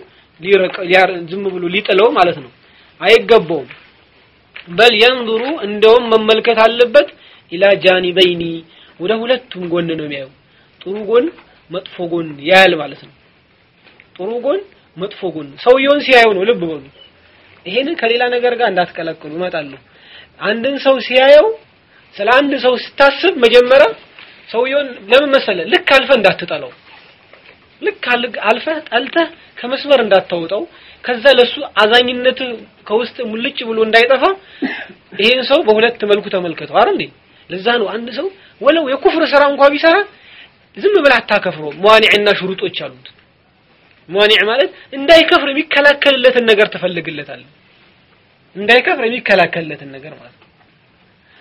ዝም ብሎ ሊጥለው ማለት ነው አይገባውም በል የንظሩ እንደውም መመልከት አለበት ኢላ ጃኒበይኒ ወደ ሁለቱም ጎን ነው የሚያየው ጥሩ ጎን መጥፎ ጎን ያያል ማለት ነው ጥሩ ጎን መጥፎ ጎን ሰውየውን ሲያየው ነው ልብ በሉ ይሄንን ከሌላ ነገር ጋር እንዳትቀላቅሉ እመጣለሁ አንድን ሰው ሲያየው ስለ አንድ ሰው ስታስብ መጀመሪያ ሰውየውን ለምን መሰለ ልክ አልፈ እንዳትጠላው ልክ አልፈህ ጠልተህ ከመስመር እንዳታወጣው ከዛ ለሱ አዛኝነት ከውስጥ ሙልጭ ብሎ እንዳይጠፋ ይሄን ሰው በሁለት መልኩ ተመልከተው አይደል እንዴ ለዛ ነው አንድ ሰው ወለው የኩፍር ስራ እንኳን ቢሰራ ዝም ብለህ አታከፍረው መዋኒዕና ሽሩጦች አሉት መዋኒዕ ማለት እንዳይከፍር የሚከላከልለትን ነገር ትፈልግለታለህ እንዳይከፍር የሚከላከልለትን ነገር ማለት ነው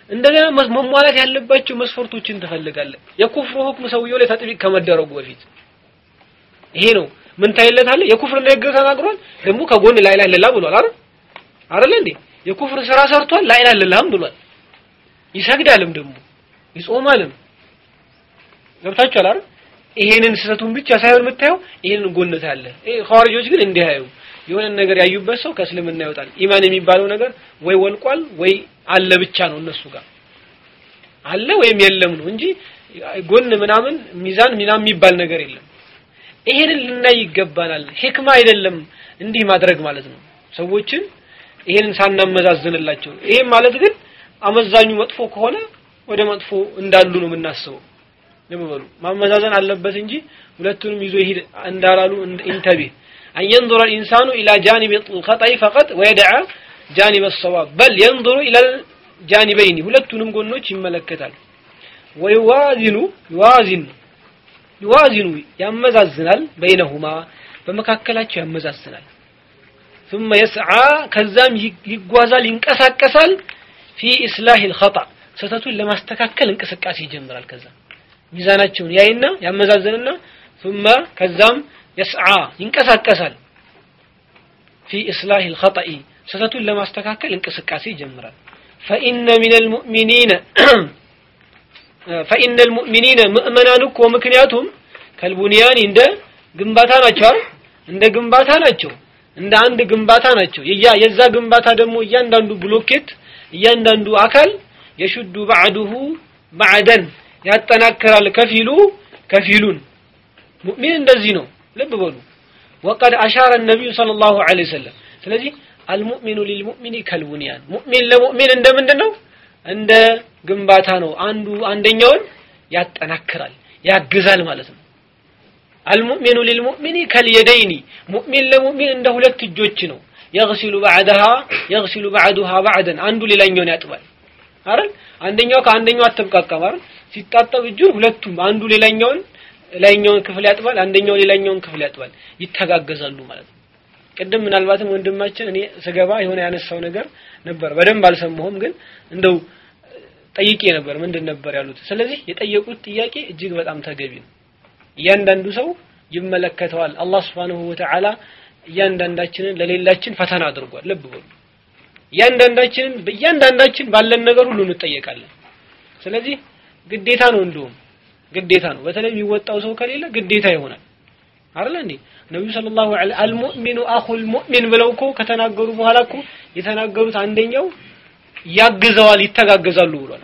እንደገና መሟላት ያለባቸው መስፈርቶችን ትፈልጋለህ። የኩፍሩ ሁክም ሰውየው ላይ ተጥቢቅ ከመደረጉ በፊት ይሄ ነው። ምን ታይለታለህ? የኩፍር ንግግር ተናግሯል። ደግሞ ከጎን ላ ኢላሀ ኢለላህ ብሏል። አይደል አይደል እንዴ? የኩፍር ስራ ሰርቷል። ላ ኢላሀ ኢለላህም ብሏል። ይሰግዳልም ደግሞ ይጾማልም። ገብታችኋል አይደል? ይሄንን ስህተቱን ብቻ ሳይሆን የምታየው ይሄንን ጎነት አለ። ይሄ ኻዋሪጆች ግን እንዲህ አዩ የሆነ ነገር ያዩበት ሰው ከእስልምና ይወጣል። ኢማን የሚባለው ነገር ወይ ወልቋል ወይ አለ ብቻ ነው እነሱ ጋር አለ ወይም የለም ነው እንጂ ጎን ምናምን ሚዛን ምናምን የሚባል ነገር የለም። ይሄንን ልናይ ይገባናል። ሂክማ አይደለም እንዲህ ማድረግ ማለት ነው። ሰዎችን ይሄንን ሳናመዛዝንላቸው ይሄም ማለት ግን አመዛኙ መጥፎ ከሆነ ወደ መጥፎ እንዳሉ ነው የምናስበው። ልብ በሉ ማመዛዘን አለበት እንጂ ሁለቱንም ይዞ ይሄድ እንዳላሉ ኢንተቢህ أن ينظر الإنسان إلى جانب الخطأ فقط ويدع جانب الصواب بل ينظر إلى الجانبين ሁለቱንም ጎኖች ይመለከታል ወይዋዚኑ ይዋዚኑ ይዋዚኑ ያመዛዝናል በይነሁማ በመካከላቸው ያመዛዝናል ثم يسعى ከዛም ይጓዛል ይንቀሳቀሳል في إصلاح الخطأ ስህተቱን ለማስተካከል እንቅስቃሴ ይጀምራል ከዛ ሚዛናቸውን ያይና ያመዛዝንና ثم ከዛም يسعى ይንቀሳቀሳል في إصلاح الخطأ ስህተቱን ለማስተካከል እንቅስቃሴ ይጀምራል فإن من المؤمنين فإن المؤمنين ምእመናን እኮ ምክንያቱም ከልቡንያን እንደ ግንባታ ናቸው እንደ ግንባታ ናቸው እንደ አንድ ግንባታ ናቸው የዛ ግንባታ ደግሞ እያንዳንዱ ብሎኬት እያንዳንዱ አካል የሹዱ ባዕዱሁ ባዕደን ያጠናክራል ከፊሉ ከፊሉን ሙእሚን እንደዚህ ነው ልብ በሉ ወቀድ አሻረ ነቢዩ ሰለላሁ ዐለይሂ ወሰለም ስለዚህ አልሙእሚኑ ሊልሙእሚኒ ከልቡንያን ሙእሚን ለሙእሚን እንደምንድን ነው እንደ ግንባታ ነው አንዱ አንደኛውን ያጠናክራል ያግዛል ማለት ነው አልሙእሚኑ ሊልሙእሚኒ ከልየደይኒ ሙእሚን ለሙእሚን እንደ ሁለት እጆች ነው የግሲሉ ባዕደሃ የግሲሉ ባዕዱሃ ባዕደን አንዱ ሌላኛውን ያጥባል አይደል አንደኛው ከአንደኛው አተብቃቃም አይደል ሲጣጠብ እጁን ሁለቱም አንዱ ሌላኛውን ላይኛውን ክፍል ያጥባል አንደኛው ሌላኛውን ክፍል ያጥባል ይተጋገዛሉ ማለት ነው ቅድም ምናልባትም ወንድማችን እኔ ስገባ የሆነ ያነሳው ነገር ነበር በደንብ አልሰማሁም ግን እንደው ጠይቄ ነበር ምንድን ነበር ያሉት ስለዚህ የጠየቁት ጥያቄ እጅግ በጣም ተገቢ ነው እያንዳንዱ ሰው ይመለከተዋል አላህ Subhanahu Wa Ta'ala እያንዳንዳችንን ለሌላችን ፈተና አድርጓል ልብ በሉ እያንዳንዳችንን በእያንዳንዳችን ባለን ነገር ሁሉ እንጠየቃለን ስለዚህ ግዴታ ነው እንደውም ግዴታ ነው በተለይ የሚወጣው ሰው ከሌለ ግዴታ ይሆናል አይደል እንዴ ነብዩ ሰለላሁ ዐለይሂ አልሙእሚኑ አኹል ሙእሚን ብለው እኮ ከተናገሩ በኋላ እኮ የተናገሩት አንደኛው ያግዘዋል ይተጋገዛሉ ብሏል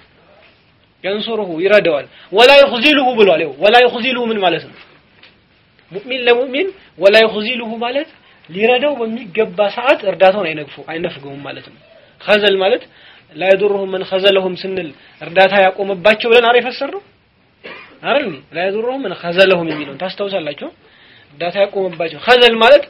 ያንሱሩሁ ይረዳዋል ወላ ይخذሉሁ ብሏል ይኸው ወላ ይخذሉሁ ምን ማለት ነው ሙእሚን ለሙእሚን ወላ ይخذሉሁ ማለት ሊረዳው በሚገባ ሰዓት እርዳታውን አይነግፉ አይነፍገውም ማለት ነው ኸዘል ማለት ላ የዱሩሁም መን ኸዘለሁም ስንል እርዳታ ያቆመባቸው ብለን አረ የፈሰረው አይደል ላ የዱሩሁም መን ኸዘለሁም የሚለውን ታስታውሳላችሁ እርዳታ ያቆመባቸው ኸዘል ማለት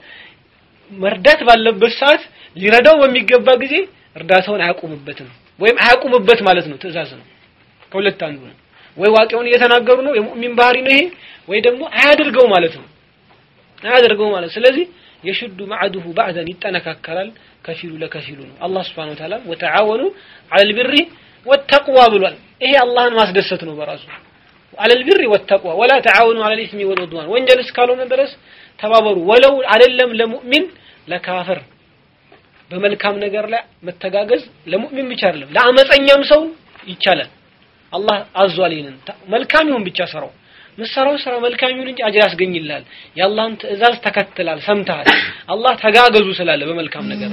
መርዳት ባለበት ሰዓት ሊረዳው በሚገባ ጊዜ እርዳታውን አያቆምበትም ወይም አያቆምበት ማለት ነው ትእዛዝ ነው ከሁለት አንዱ ነው ወይ ዋቂውን እየተናገሩ ነው የሙእሚን ባህሪ ነው ይሄ ወይ ደግሞ አያድርገው ማለት ነው አያድርገው ማለት ስለዚህ የሽዱ ማዕዱሁ ባዕደን ይጠነካከራል ከፊሉ ለከፊሉ ነው አላህ Subhanahu Wa Ta'ala ወተዓወኑ ዐለል ቢሪ ወተቅዋ ብሏል ይሄ አላህን ማስደሰት ነው በራሱ ዐለል ቢሪ ወተቅዋ ወላ ተዓወኑ ዐለል ኢስሚ ወልዑድዋን ወንጀል እስካልሆነ ድረስ ተባበሩ ወለው አይደለም ለሙእሚን ለካፍር በመልካም ነገር ላይ መተጋገዝ ለሙእሚን ብቻ አይደለም ለአመፀኛም ሰው ይቻላል አላህ አዟል ይሄንን መልካም ይሁን ብቻ ሰራው ምሰራው ስራ መልካም ይሁን እንጂ አጅር ያስገኝልሃል የአላህን ትእዛዝ ተከትላል ሰምተሃል አላህ ተጋገዙ ስላለ በመልካም ነገር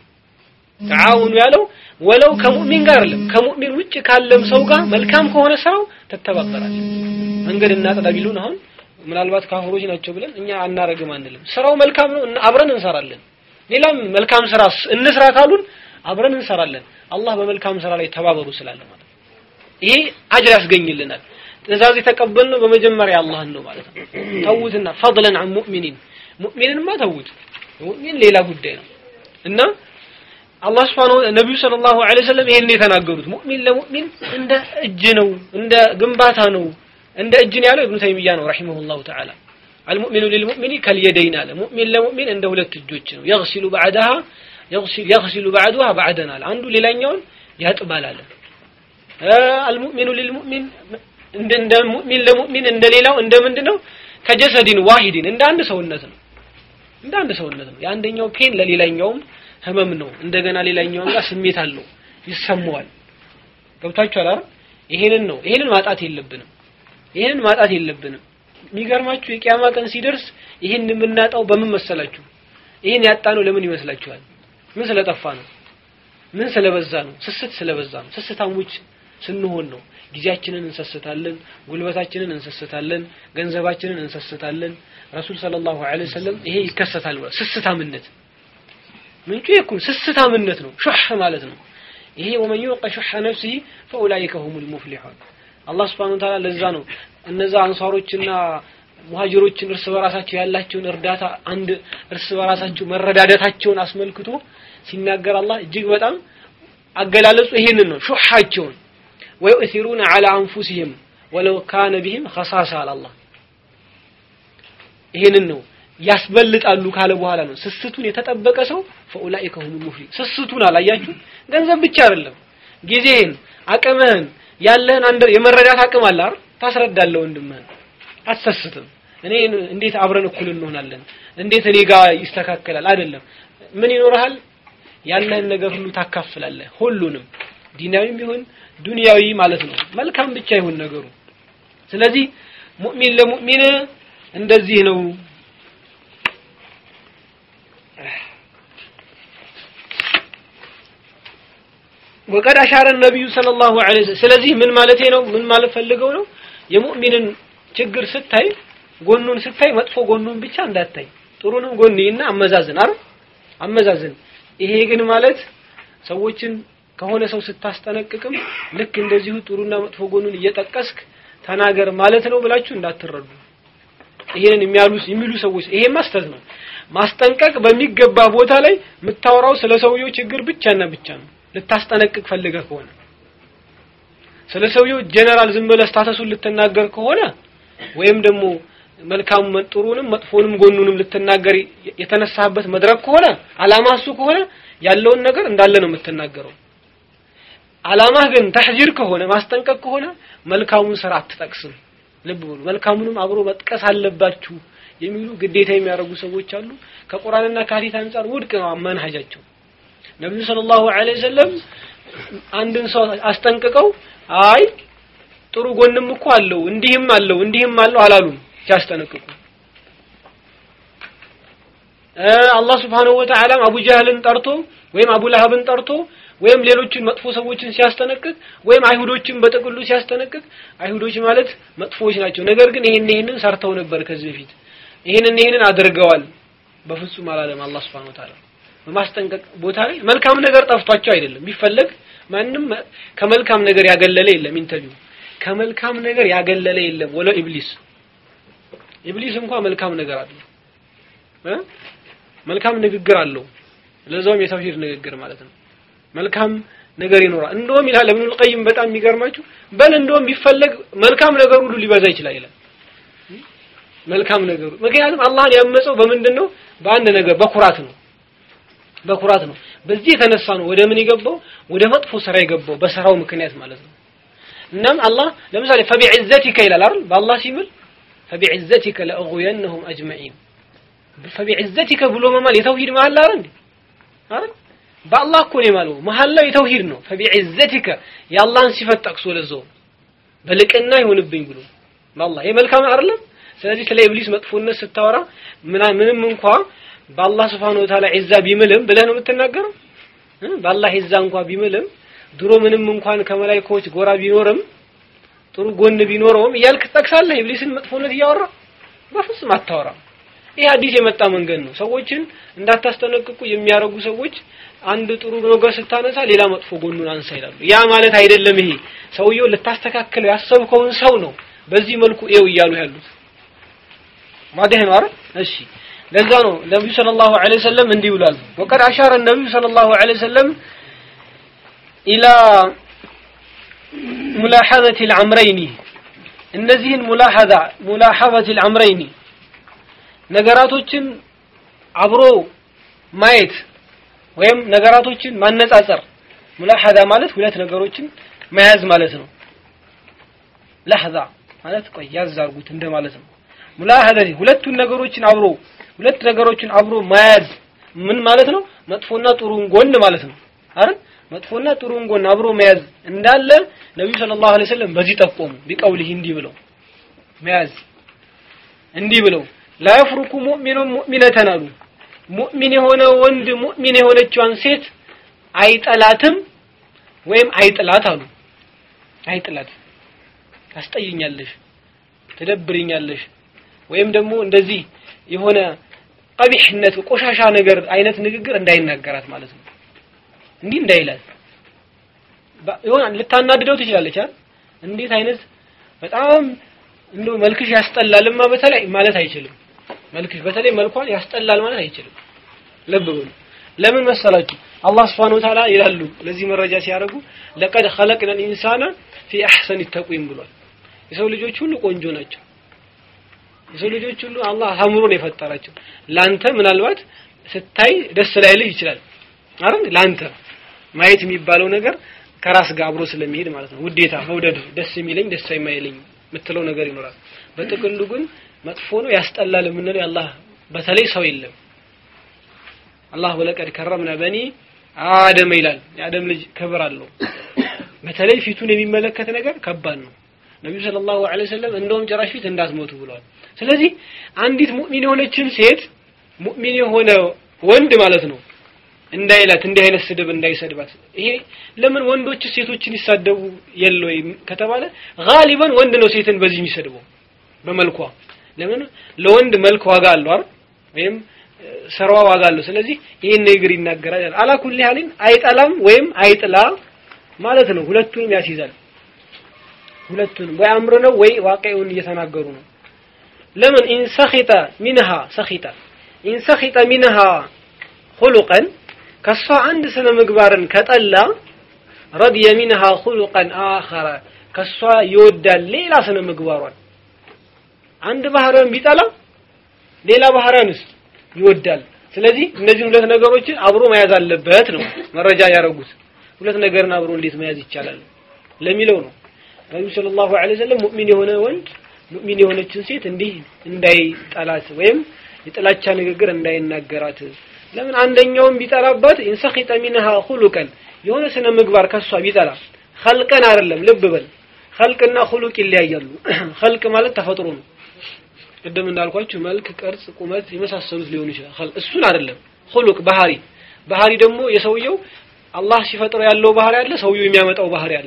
ተዓውኑ ያለው ወለው ከሙእሚን ጋር አይደለም ከሙእሚን ውጭ ካለም ሰው ጋር መልካም ከሆነ ስራው ትተባበራለህ መንገድ እናጥዳ ቢሉን አሁን ምናልባት ካፍሮች ናቸው ብለን እኛ አናረግም አንልም ስራው መልካም ነው አብረን እንሰራለን ሌላም መልካም ስራ እንስራ ካሉን አብረን እንሰራለን አላህ በመልካም ስራ ላይ ተባበሩ ስላለ ማለት ይሄ አጅር ያስገኝልናል ትእዛዝ የተቀበልነው በመጀመሪያ አላህን ነው ማለት ነው ተውትና ፈضلا عن ሙእሚኒን ሙእሚንንማ ተውት ሙእሚን ሌላ ጉዳይ ነው እና አላህ Subhanahu ነብዩ ሰለላሁ ዐለይሂ ወሰለም ይሄን የተናገሩት ሙእሚን ለሙእሚን እንደ እጅ ነው እንደ ግንባታ ነው እንደ እጅ ነው ያለው ኢብኑ ተይሚያ ነው ረሂመሁላሁ ተዓላ المؤمن للمؤمن كاليدين አለ ሙእሚን ለሙእሚን እንደ ሁለት እጆች ነው يغسل بعدها يغسل يغسل بعدها بعدنا አለ አንዱ ሌላኛውን ያጥባል አለ አልሙእሚኑ ሊልሙእሚን እንደ እንደ ሙእሚን ለሙእሚን እንደሌላው እንደ ምንድነው ከጀሰዲን ዋሂድን እንደ አንድ ሰውነት ነው እንደ አንድ ሰውነት ነው የአንደኛው ፔን ለሌላኛውም ህመም ነው እንደገና ሌላኛው ጋር ስሜት አለው ይሰማዋል ገብታችኋል አይደል ይሄንን ነው ይሄንን ማጣት የለብንም ይሄንን ማጣት የለብንም የሚገርማችሁ የቂያማ ቀን ሲደርስ ይሄን የምናጣው በምን መሰላችሁ ይሄን ያጣነው ለምን ይመስላችኋል ምን ስለጠፋ ነው ምን ስለበዛ ነው ስስት ስለበዛ ነው ስስታሞች ስንሆን ነው ጊዜያችንን እንሰስታለን ጉልበታችንን እንሰስታለን ገንዘባችንን እንሰስታለን ረሱል ሰለላሁ ዐለይሂ ወሰለም ይሄ ይከሰታል ስስታምነት ምንጩ ይኩን ስስታምነት ነው ሹህ ማለት ነው ይሄ ወመን yuqa ሹህ ነፍሲሂ ፈኡላኢከ ሁሙል ሙፍሊሑን አላህ Subhanahu Ta'ala ለዛ ነው እነዛ አንሳሮችና ሙሃጅሮችን እርስ በራሳቸው ያላቸውን እርዳታ አንድ እርስ በራሳቸው መረዳዳታቸውን አስመልክቶ ሲናገር አላህ እጅግ በጣም አገላለጹ ይሄንን ነው ሹሃቸውን ወዩእሲሩነ ዐላ አንፉሲሂም ወለው ካነ ቢሂም ኸሳሳ አለ አላህ ይሄንን ነው ያስበልጣሉ ካለ በኋላ ነው ስስቱን የተጠበቀ ሰው ፈኡላኢከ ሁሙል ሙፍሊ ስስቱን አላያችሁ ገንዘብ ብቻ አይደለም ጊዜህን አቅምህን ያለህን አንድ የመረዳት አቅም አለ አይደል ታስረዳለህ ወንድምህን አትሰስትም እኔ እንዴት አብረን እኩል እንሆናለን እንዴት እኔ ጋር ይስተካከላል አይደለም ምን ይኖርሃል ያለህን ነገር ሁሉ ታካፍላለህ ሁሉንም ዲናዊም ይሁን ዱንያዊ ማለት ነው መልካም ብቻ ይሁን ነገሩ ስለዚህ ሙእሚን ለሙእሚን እንደዚህ ነው ወቀድ አሻረ ነብዩ ሰለላሁ ዐለይሂ ወሰለም ስለዚህ ምን ማለቴ ነው ምን ማለት ፈልገው ነው የሙእሚንን ችግር ስታይ ጎኑን ስታይ መጥፎ ጎኑን ብቻ እንዳታይ ጥሩንም ጎን እና አመዛዝን አይደል አመዛዝን ይሄ ግን ማለት ሰዎችን ከሆነ ሰው ስታስጠነቅቅም ልክ እንደዚሁ ጥሩና መጥፎ ጎኑን እየጠቀስክ ተናገር ማለት ነው ብላችሁ እንዳትረዱ ይሄንን የሚያሉ የሚሉ ሰዎች ይሄ ማስተዝ ነው ማስጠንቀቅ በሚገባ ቦታ ላይ የምታወራው ስለ ሰውየው ችግር ብቻና ብቻ ነው ልታስጠነቅቅ ፈልገህ ከሆነ ስለ ሰውየው ጀነራል ዝም ብለህ ስታተሱን ልትናገር ከሆነ ወይም ደግሞ መልካም ጥሩንም መጥፎንም ጎኑንም ልትናገር የተነሳህበት መድረክ ከሆነ አላማ እሱ ከሆነ ያለውን ነገር እንዳለ ነው የምትናገረው አላማህ ግን ተሕዚር ከሆነ ማስጠንቀቅ ከሆነ መልካሙን ስራ አትጠቅስም ልብ በሉ መልካሙንም አብሮ መጥቀስ አለባችሁ የሚሉ ግዴታ የሚያደርጉ ሰዎች አሉ ከቁርአንና ከሐዲስ አንጻር ውድቅ ነው አመንሃጃቸው ነብዩ ሰለላሁ ዐለይሂ ወሰለም አንድን ሰው አስጠንቅቀው አይ ጥሩ ጎንም እኮ አለው እንዲህም አለው እንዲህም አለው አላሉም ሲያስጠነቅቁ አላህ Subhanahu Wa Ta'ala አቡ ጃህልን ጠርቶ ወይም አቡ ለሀብን ጠርቶ ወይም ሌሎችን መጥፎ ሰዎችን ሲያስጠነቅቅ ወይም አይሁዶችን በጥቅሉ ሲያስጠነቅቅ አይሁዶች ማለት መጥፎዎች ናቸው ነገር ግን ይሄን ይሄንን ሰርተው ነበር ከዚህ በፊት ይሄንን ይሄንን አድርገዋል በፍጹም አላለም አላህ Subhanahu Wa Ta'ala በማስጠንቀቅ ቦታ ላይ መልካም ነገር ጠፍቷቸው አይደለም ቢፈለግ ማንም ከመልካም ነገር ያገለለ የለም ኢንተርቪው ከመልካም ነገር ያገለለ የለም ወለ ኢብሊስ ኢብሊስ እንኳን መልካም ነገር አለው እ መልካም ንግግር አለው ለዛውም የተውሂድ ንግግር ማለት ነው መልካም ነገር ይኖራል እንደውም ይላል ኢብኑል ቀይም በጣም የሚገርማችሁ በል እንደውም ቢፈለግ መልካም ነገር ሁሉ ሊበዛ ይችላል ይላል መልካም ነገሩ ምክንያቱም አላህን ያመፀው በምንድን ነው በአንድ ነገር በኩራት ነው በኩራት ነው በዚህ የተነሳ ነው ወደ ምን የገባው ወደ መጥፎ ስራ የገባው በስራው ምክንያት ማለት ነው እናም አላህ ለምሳሌ ፈቢዕዘቲከ ይላል አይደል በአላህ ሲምል ፈቢዕዘቲከ ለአغوينهم اجمعين ፈቢዕዘቲከ ብሎ መማል የተውሂድ መሐላ አይደል እንዴ አይደል በአላህ እኮ ነው የማለው መሐላው የተውሂድ ነው ፈቢዕዘቲከ የአላህን ሲፈት ጠቅሶ ለዛው በልቅና ይሆንብኝ ብሎ በአላህ ይሄ መልካም አይደለም ስለዚህ ስለ ኢብሊስ መጥፎነት ስታወራ ምንም እንኳ በአላህ ስብሐነ ወተዓላ ዒዛ ቢምልም ብለህ ነው የምትናገረው በአላህ ዒዛ እንኳ ቢምልም ድሮ ምንም እንኳን ከመላእክቶች ጎራ ቢኖርም ጥሩ ጎን ቢኖረውም እያልክ ትጠቅሳለህ ኢብሊስን መጥፎነት እያወራ በፍጹም አታወራም ይህ አዲስ የመጣ መንገድ ነው ሰዎችን እንዳታስጠነቅቁ የሚያረጉ ሰዎች አንድ ጥሩ ነገር ስታነሳ ሌላ መጥፎ ጎኑን አንሳ ይላሉ ያ ማለት አይደለም ይሄ ሰውየው ልታስተካክለው ያሰብከውን ሰው ነው በዚህ መልኩ ኤው እያሉ ያሉት ማደህ ነው አይደል እሺ ለዛ ነው ነብዩ ሰለላሁ ዐለይሂ ወሰለም እንዲህ ብሏል ወቀድ አሻረ ነብዩ ሰለላሁ ዐለይሂ ወሰለም ኢላ ሙላሐዘት العمرين እነዚህን ሙላሐዛ ሙላሐዘት العمرين ነገራቶችን አብሮ ማየት ወይም ነገራቶችን ማነጻጸር ሙላሐዛ ማለት ሁለት ነገሮችን መያዝ ማለት ነው ለህዛ ማለት ቆይ ያዝ አድርጉት እንደማለት ነው ሙላሀዘቲ ሁለቱን ነገሮችን አብሮ ሁለት ነገሮችን አብሮ መያዝ ምን ማለት ነው መጥፎና ጥሩን ጎን ማለት ነው አይደል መጥፎና ጥሩን ጎን አብሮ መያዝ እንዳለ ነብዩ ሰለላሁ ዐለይሂ ወሰለም በዚህ ጠቆሙ ቢቀውልህ እንዲህ ብለው መያዝ እንዲህ ብለው ላ የፍሩኩ ሙእሚኑን ሙእሚነተን አሉ ሙእሚን የሆነ ወንድ ሙእሚን የሆነችዋን ሴት አይጠላትም ወይም አይጥላት አሉ አይጥላት ታስጠይኛለሽ ትደብርኛለሽ ወይም ደግሞ እንደዚህ የሆነ ቀቢሕነት ቆሻሻ ነገር አይነት ንግግር እንዳይናገራት ማለት ነው እንዲህ እንዳይላት ይሆን ልታናድደው ትችላለች አይደል እንዴት አይነት በጣም እንደው መልክሽ ያስጠላልማ በተለይ ማለት አይችልም መልክሽ በተለይ መልኳን ያስጠላል ማለት አይችልም ልብ በሉ ለምን መሰላችሁ አላህ Subhanahu Wa Ta'ala ይላሉ ለዚህ መረጃ ሲያደርጉ ለቀድ خلقنا الانسان في احسن تقويم ብሏል የሰው ልጆች ሁሉ ቆንጆ ናቸው የሰው ልጆች ሁሉ አላህ አምሮ ነው የፈጠራቸው ላንተ ምናልባት ስታይ ደስ ላይልህ ይችላል አይደል ላንተ ማየት የሚባለው ነገር ከራስ ጋር አብሮ ስለሚሄድ ማለት ነው ውዴታ መውደድ ደስ የሚለኝ ደስ የማይለኝ የምትለው ነገር ይኖራል በጥቅሉ ግን መጥፎ ነው ያስጠላል የምንለው የአላህ በተለይ ሰው የለም አላህ ወለቀድ ከረምና በኒ አደም ይላል የአደም ልጅ ክብር አለው በተለይ ፊቱን የሚመለከት ነገር ከባድ ነው ነብዩ ሰለላሁ ዐለይሂ ወሰለም እንደውም ጭራሽ ፊት እንዳትሞቱ ብለዋል ስለዚህ አንዲት ሙእሚን የሆነችን ሴት ሙእሚን የሆነ ወንድ ማለት ነው እንዳይላት እንዲህ አይነት ስድብ እንዳይሰድባት ይሄ ለምን ወንዶች ሴቶችን ይሳደቡ የለ ወይ ከተባለ ጋሊበን ወንድ ነው ሴትን በዚህ የሚሰድበው በመልኳ ለምን ለወንድ መልክ ዋጋ አለው አይደል ወይም ስራዋ ዋጋ አለው ስለዚህ ይሄን ነገር ይናገራል አላኩል ያህልን አይጠላም ወይም አይጥላ ማለት ነው ሁለቱንም ያስይዛል ሁለቱንም ወይ አምር ነው ወይ ዋቂውን እየተናገሩ ነው ለምን ኢን ሰኺጠ ሚንሃ ሰኺጠ ኢን ሰኺጠ ሚንሃ خلقا ከሷ አንድ ስነ ምግባርን ከጠላ ረድየ ሚንሃ خلقا آخر ከሷ ይወዳል ሌላ ስነ ምግባሯን አንድ ባህሪያን ቢጠላ ሌላ ባህሪያንስ ይወዳል ስለዚህ እነዚህ ሁለት ነገሮችን አብሮ መያዝ አለበት ነው መረጃ ያደረጉት ሁለት ነገርን አብሮ እንዴት መያዝ ይቻላል ለሚለው ነው ነብዩ ሰለላሁ ዐለይሂ ወሰለም ሙእሚን የሆነ ወንድ ሙእሚን የሆነችን ሴት እንዲህ እንዳይጠላት ወይም የጥላቻ ንግግር እንዳይናገራት ለምን አንደኛውን ቢጠላባት ኢንሰኺጠ ሚንሃ ኹሉቀን የሆነ ስነ ምግባር ከሷ ቢጠላ ኸልቀን አይደለም ልብ በል ኸልቅና ኹሉቅ ይለያያሉ ኸልቅ ማለት ተፈጥሮ ነው ቅድም እንዳልኳችሁ መልክ ቅርጽ ቁመት የመሳሰሉት ሊሆኑ ይችላል እሱን አይደለም ኹሉቅ ባህሪ ባህሪ ደግሞ የሰውየው አላህ ሲፈጥረው ያለው ባህሪ አለ ሰውየው የሚያመጣው ባህሪ አለ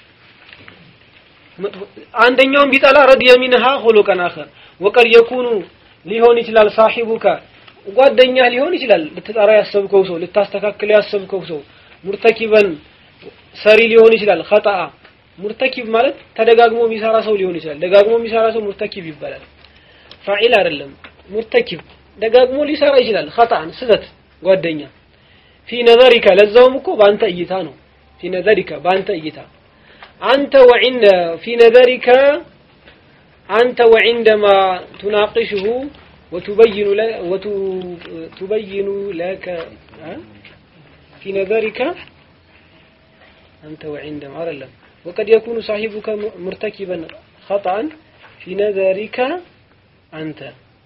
አንደኛውን ቢጠላ ረድየ ሚንሃ ኹሉቀን አኸር ወቀድ የኩኑ ሊሆን ይችላል ሳሂቡካ ጓደኛ ሊሆን ይችላል ልትጠራ ያሰብከው ሰው ልታስተካክል ያሰብከው ሰው ሙርተኪበን ሰሪ ሊሆን ይችላል ኸጣአ ሙርተኪብ ማለት ተደጋግሞ የሚሰራ ሰው ሊሆን ይችላል ደጋግሞ የሚሰራ ሰው ሙርተኪብ ይባላል ፋዒል አይደለም ሙርተኪብ ደጋግሞ ሊሰራ ይችላል ኸጣን ስህተት ጓደኛ ፊ ነዘሪካ ለዛውም እኮ በአንተ እይታ ነው ፊ ነዘሪካ በአንተ እይታ አንተ ወዒንደ ፊ ነዘሪካ አንተ وعندما تناقشه وتبين لك وتبين لك في نظرك أنت وعندما أعلم وقد يكون صاحبك مرتكبا خطأ في نظرك أنت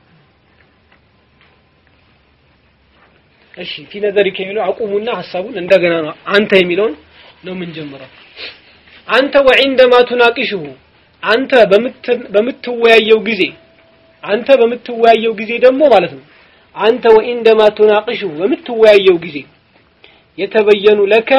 እሺ ፊ ነዘሪከ የሚለው አቁሙና ሐሳቡን እንደገና ነው አንተ የሚለውን ነው የምንጀምረው አንተ ወዒንደማ ቱናቂሽሁ አንተ በምትወያየው ጊዜ አንተ በምትወያየው ጊዜ ደግሞ ማለት ነው አንተ ወኢንደማ ቱናቂሽሁ በምትወያየው ጊዜ የተበየኑ ለከ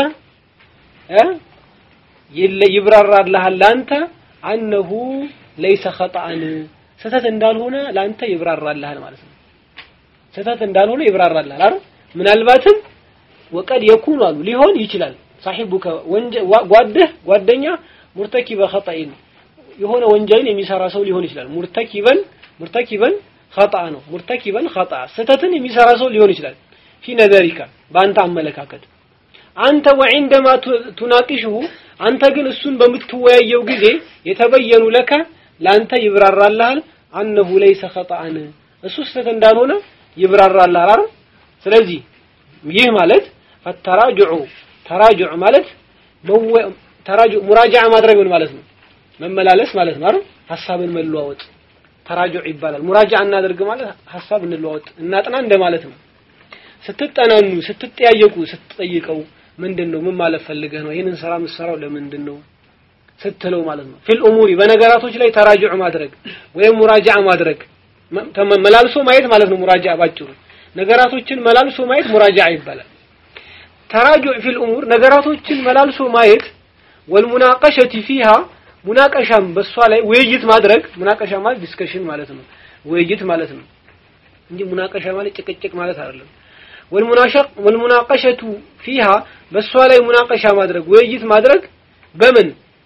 ይብራራልሃል ለአንተ አነሁ ለይሰ ኸጣአን ስህተት እንዳልሆነ ለአንተ ይብራራልሃል ማለት ነው ስህተት እንዳልሆነ ይብራራልሃል አይደል ምናልባትም ወቀድ የኩኑ አሉ ሊሆን ይችላል ሳሒቡከ ጓድህ ጓደኛ ሙርተኪበ ኸጣኢን የሆነ ወንጀልን የሚሰራ ሰው ሊሆን ይችላል ሙርተኪበን ሙርተኪበን ኸጣ ነው ሙርተኪበን ኸጣ ስህተትን የሚሰራ ሰው ሊሆን ይችላል ፊ ነዘሪካ በአንተ አመለካከት አንተ ወዒንደማ ቱናቂሽሁ አንተ ግን እሱን በምትወያየው ጊዜ የተበየኑ ለከ ለአንተ ይብራራልሃል አነሁ ለይሰ ኸጣአን እሱ ስህተት እንዳልሆነ ይብራራልሃል አይደል ስለዚህ ይህ ማለት ፈተራጅዑ ተራጅዑ ማለት ተራጁ ሙራጃዓ ማድረግ ምን ማለት ነው? መመላለስ ማለት ነው አይደል? ሐሳብን መለዋወጥ ተራጁዕ ይባላል። ሙራጃዓ እናደርግ ማለት ሐሳብ እንለዋወጥ እናጥና እንደማለት ነው። ስትጠናኑ፣ ስትጠያየቁ፣ ስትጠይቀው ምንድን ነው ምን ማለት ፈልገህ ነው ይህንን ስራ የምትሰራው ለምንድን ነው ስትለው ማለት ነው። ፊል ኡሙሪ በነገራቶች ላይ ተራጁዕ ማድረግ ወይም ሙራጃዓ ማድረግ መላልሶ ማየት ማለት ነው። ሙራጃዓ ባጭሩ ነገራቶችን መላልሶ ማየት ሙራጃዓ ይባላል። ተራጁዕ ፊል ኡሙር ነገራቶችን መላልሶ ማየት ወልሙናቀሸቲ ፊሃ ሙናቀሻም በሷ ላይ ውይይት ማድረግ ሙናቀሻ ማለት ዲስከሽን ማለት ነው። ውይይት ማለት ነው እንጂ ሙናቀሻ ማለት ጭቅጭቅ ማለት አይደለም። ወልሙናሸቅ ወልሙናቀሸቱ ፊሃ በሷ ላይ ሙናቀሻ ማድረግ ውይይት ማድረግ በምን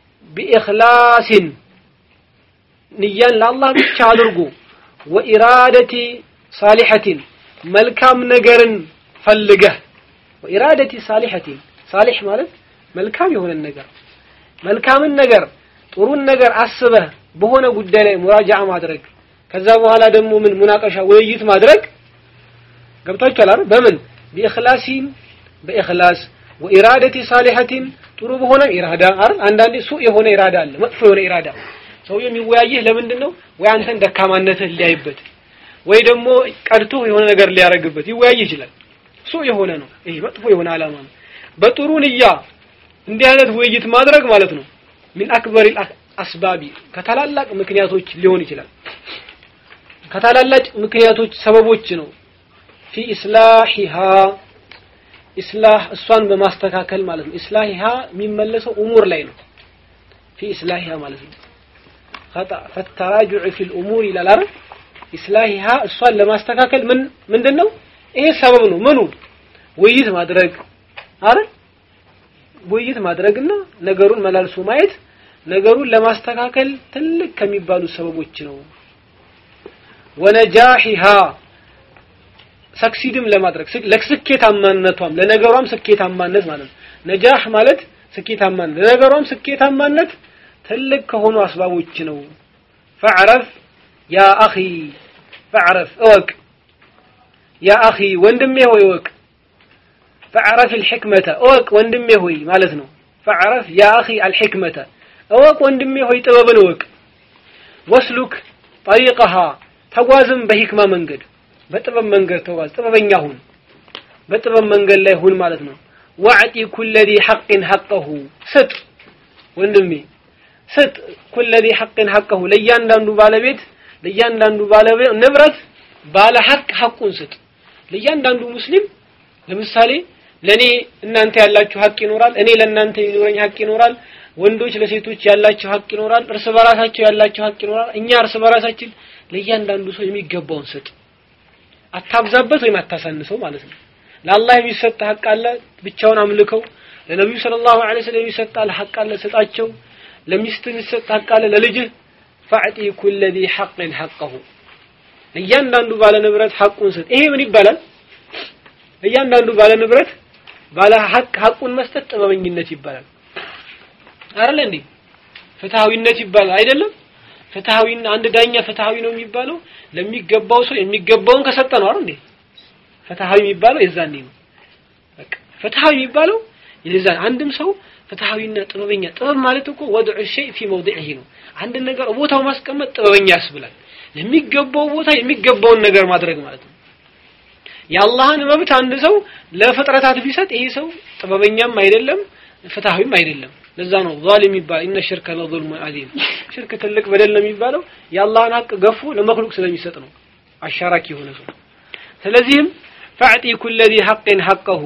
ቢኢኽላሲን ንያን ለአላህ ብቻ አድርጎ ወኢራደቲ ሳሊሐቲን መልካም ነገርን ፈልገህ ወኢራደቲ ሳሊሐቲን ሳሊሕ ማለት መልካም የሆነን ነገር መልካምን ነገር ጥሩን ነገር አስበህ በሆነ ጉዳይ ላይ ሙራጃዓ ማድረግ ከዛ በኋላ ደግሞ ምን ሙናቀሻ ውይይት ማድረግ ገብታችኋል አይደል በምን ቢኢኽላሲን በኢኽላስ ወኢራደቲ ሳሊሐቲን ጥሩ በሆነ ኢራዳ አይደል አንዳንዴ ሱእ የሆነ ኢራዳ አለ መጥፎ የሆነ ኢራዳ ሰውየው የሚወያይህ ለምንድን ነው ወይ አንተን ደካማነትህ ሊያይበት ወይ ደግሞ ቀድቶ የሆነ ነገር ሊያረግበት ይወያይ ይችላል ሱእ የሆነ ነው ይሄ መጥፎ የሆነ አላማ ነው በጥሩ ንያ እንዲህ አይነት ውይይት ማድረግ ማለት ነው ሚን አክበር አስባቢ ከታላላቅ ምክንያቶች ሊሆን ይችላል ከታላላቅ ምክንያቶች ሰበቦች ነው ፊ ኢስላሂሃ ኢስላህ እሷን በማስተካከል ማለት ነው ኢስላሂሃ የሚመለሰው ኡሙር ላይ ነው ፊ ኢስላሂሃ ማለት ነው خطأ فالتراجع في الأمور ይላል አይደል ኢስላሂሃ እሷን ለማስተካከል ምን ምንድነው ይሄ ሰበብ ነው ምኑ ውይይት ማድረግ አይደል ውይይት ማድረግና ነገሩን መላልሶ ማየት ነገሩን ለማስተካከል ትልቅ ከሚባሉ ሰበቦች ነው ወነጃሂሃ ሰክሲድም ለማድረግ ለስኬታማነቷም ለነገሯም ስኬታማነት ማለት ነው ነጃህ ማለት ስኬታማነት ለነገሯም ስኬታማነት ትልቅ ከሆኑ አስባቦች ነው ፈዕረፍ ያ አኺ ፈዕረፍ እወቅ ያ አኺ ወንድሜ ሆይ እወቅ ፈዕረፍ الحكمة እወቅ ወንድሜ ሆይ ማለት ነው ፈዕረፍ ያ አኺ الحكمة እወቅ ወንድሜ ሆይ ጥበብን እወቅ ወስሉክ طريقها ተጓዝም በሂክማ መንገድ በጥበብ መንገድ ተጓዝ ጥበበኛ ሁን በጥበብ መንገድ ላይ ሁን ማለት ነው ወዕጢ ኩለ ذي حق حقه ስጥ ወንድሜ ስጥ ኩለ ذي حق حقه ለእያንዳንዱ ባለቤት ለእያንዳንዱ ባለቤት ንብረት ባለ ሐቅ ሐቁን ስጥ ለእያንዳንዱ ሙስሊም ለምሳሌ ለኔ እናንተ ያላችሁ ሐቅ ይኖራል እኔ ለእናንተ የሚኖረኝ ሐቅ ይኖራል ወንዶች ለሴቶች ያላቸው ሐቅ ይኖራል እርስ በራሳቸው ያላቸው ሐቅ ይኖራል እኛ እርስ በራሳችን ለእያንዳንዱ ሰው የሚገባውን ስጥ አታብዛበት ወይም አታሳንሰው ማለት ነው ለአላህ የሚሰጥ ሐቅ አለ ብቻውን አምልከው ለነብዩ ሰለላሁ ዐለይሂ ወሰለም የሚሰጥ ሐቅ አለ ስጣቸው ለሚስት የሚሰጥ ሐቅ አለ ለልጅህ ፈዕጢ ኩለ ذي حق حقه ለእያንዳንዱ ባለ ንብረት ሐቁን ስጥ ይሄ ምን ይባላል ለእያንዳንዱ ባለ ንብረት ባለ ሐቅ ሐቁን መስጠት ጥበበኝነት ይባላል አይደል እንዴ ፍትሃዊነት ይባላል አይደለም ፍትሃዊና አንድ ዳኛ ፍትሃዊ ነው የሚባለው ለሚገባው ሰው የሚገባውን ከሰጠ ነው አይደል እንዴ ፍትሃዊ የሚባለው የዛኔ ነው በቃ ፍትሃዊ የሚባለው የዛኔ አንድም ሰው ፍትሃዊና ጥበበኛ ጥበብ ማለት እኮ ወድዑ ሸይ ፊ መውዲዒሂ ነው አንድ ነገር ቦታው ማስቀመጥ ጥበበኛ ያስብላል ለሚገባው ቦታ የሚገባውን ነገር ማድረግ ማለት ነው የአላህን መብት አንድ ሰው ለፍጥረታት ቢሰጥ ይሄ ሰው ጥበበኛም አይደለም ፍትሃዊም አይደለም ለዛ ነው ዛሊም ይባል ኢነ ሽርከ ለዙልሙን አዚም ሽርክ ትልቅ በደል ነው የሚባለው የአላህን ሀቅ ገፉ ለመክሉቅ ስለሚሰጥ ነው አሻራኪ የሆነ ሰው ስለዚህም ፈዕጢ ኩለ ذي حق حقه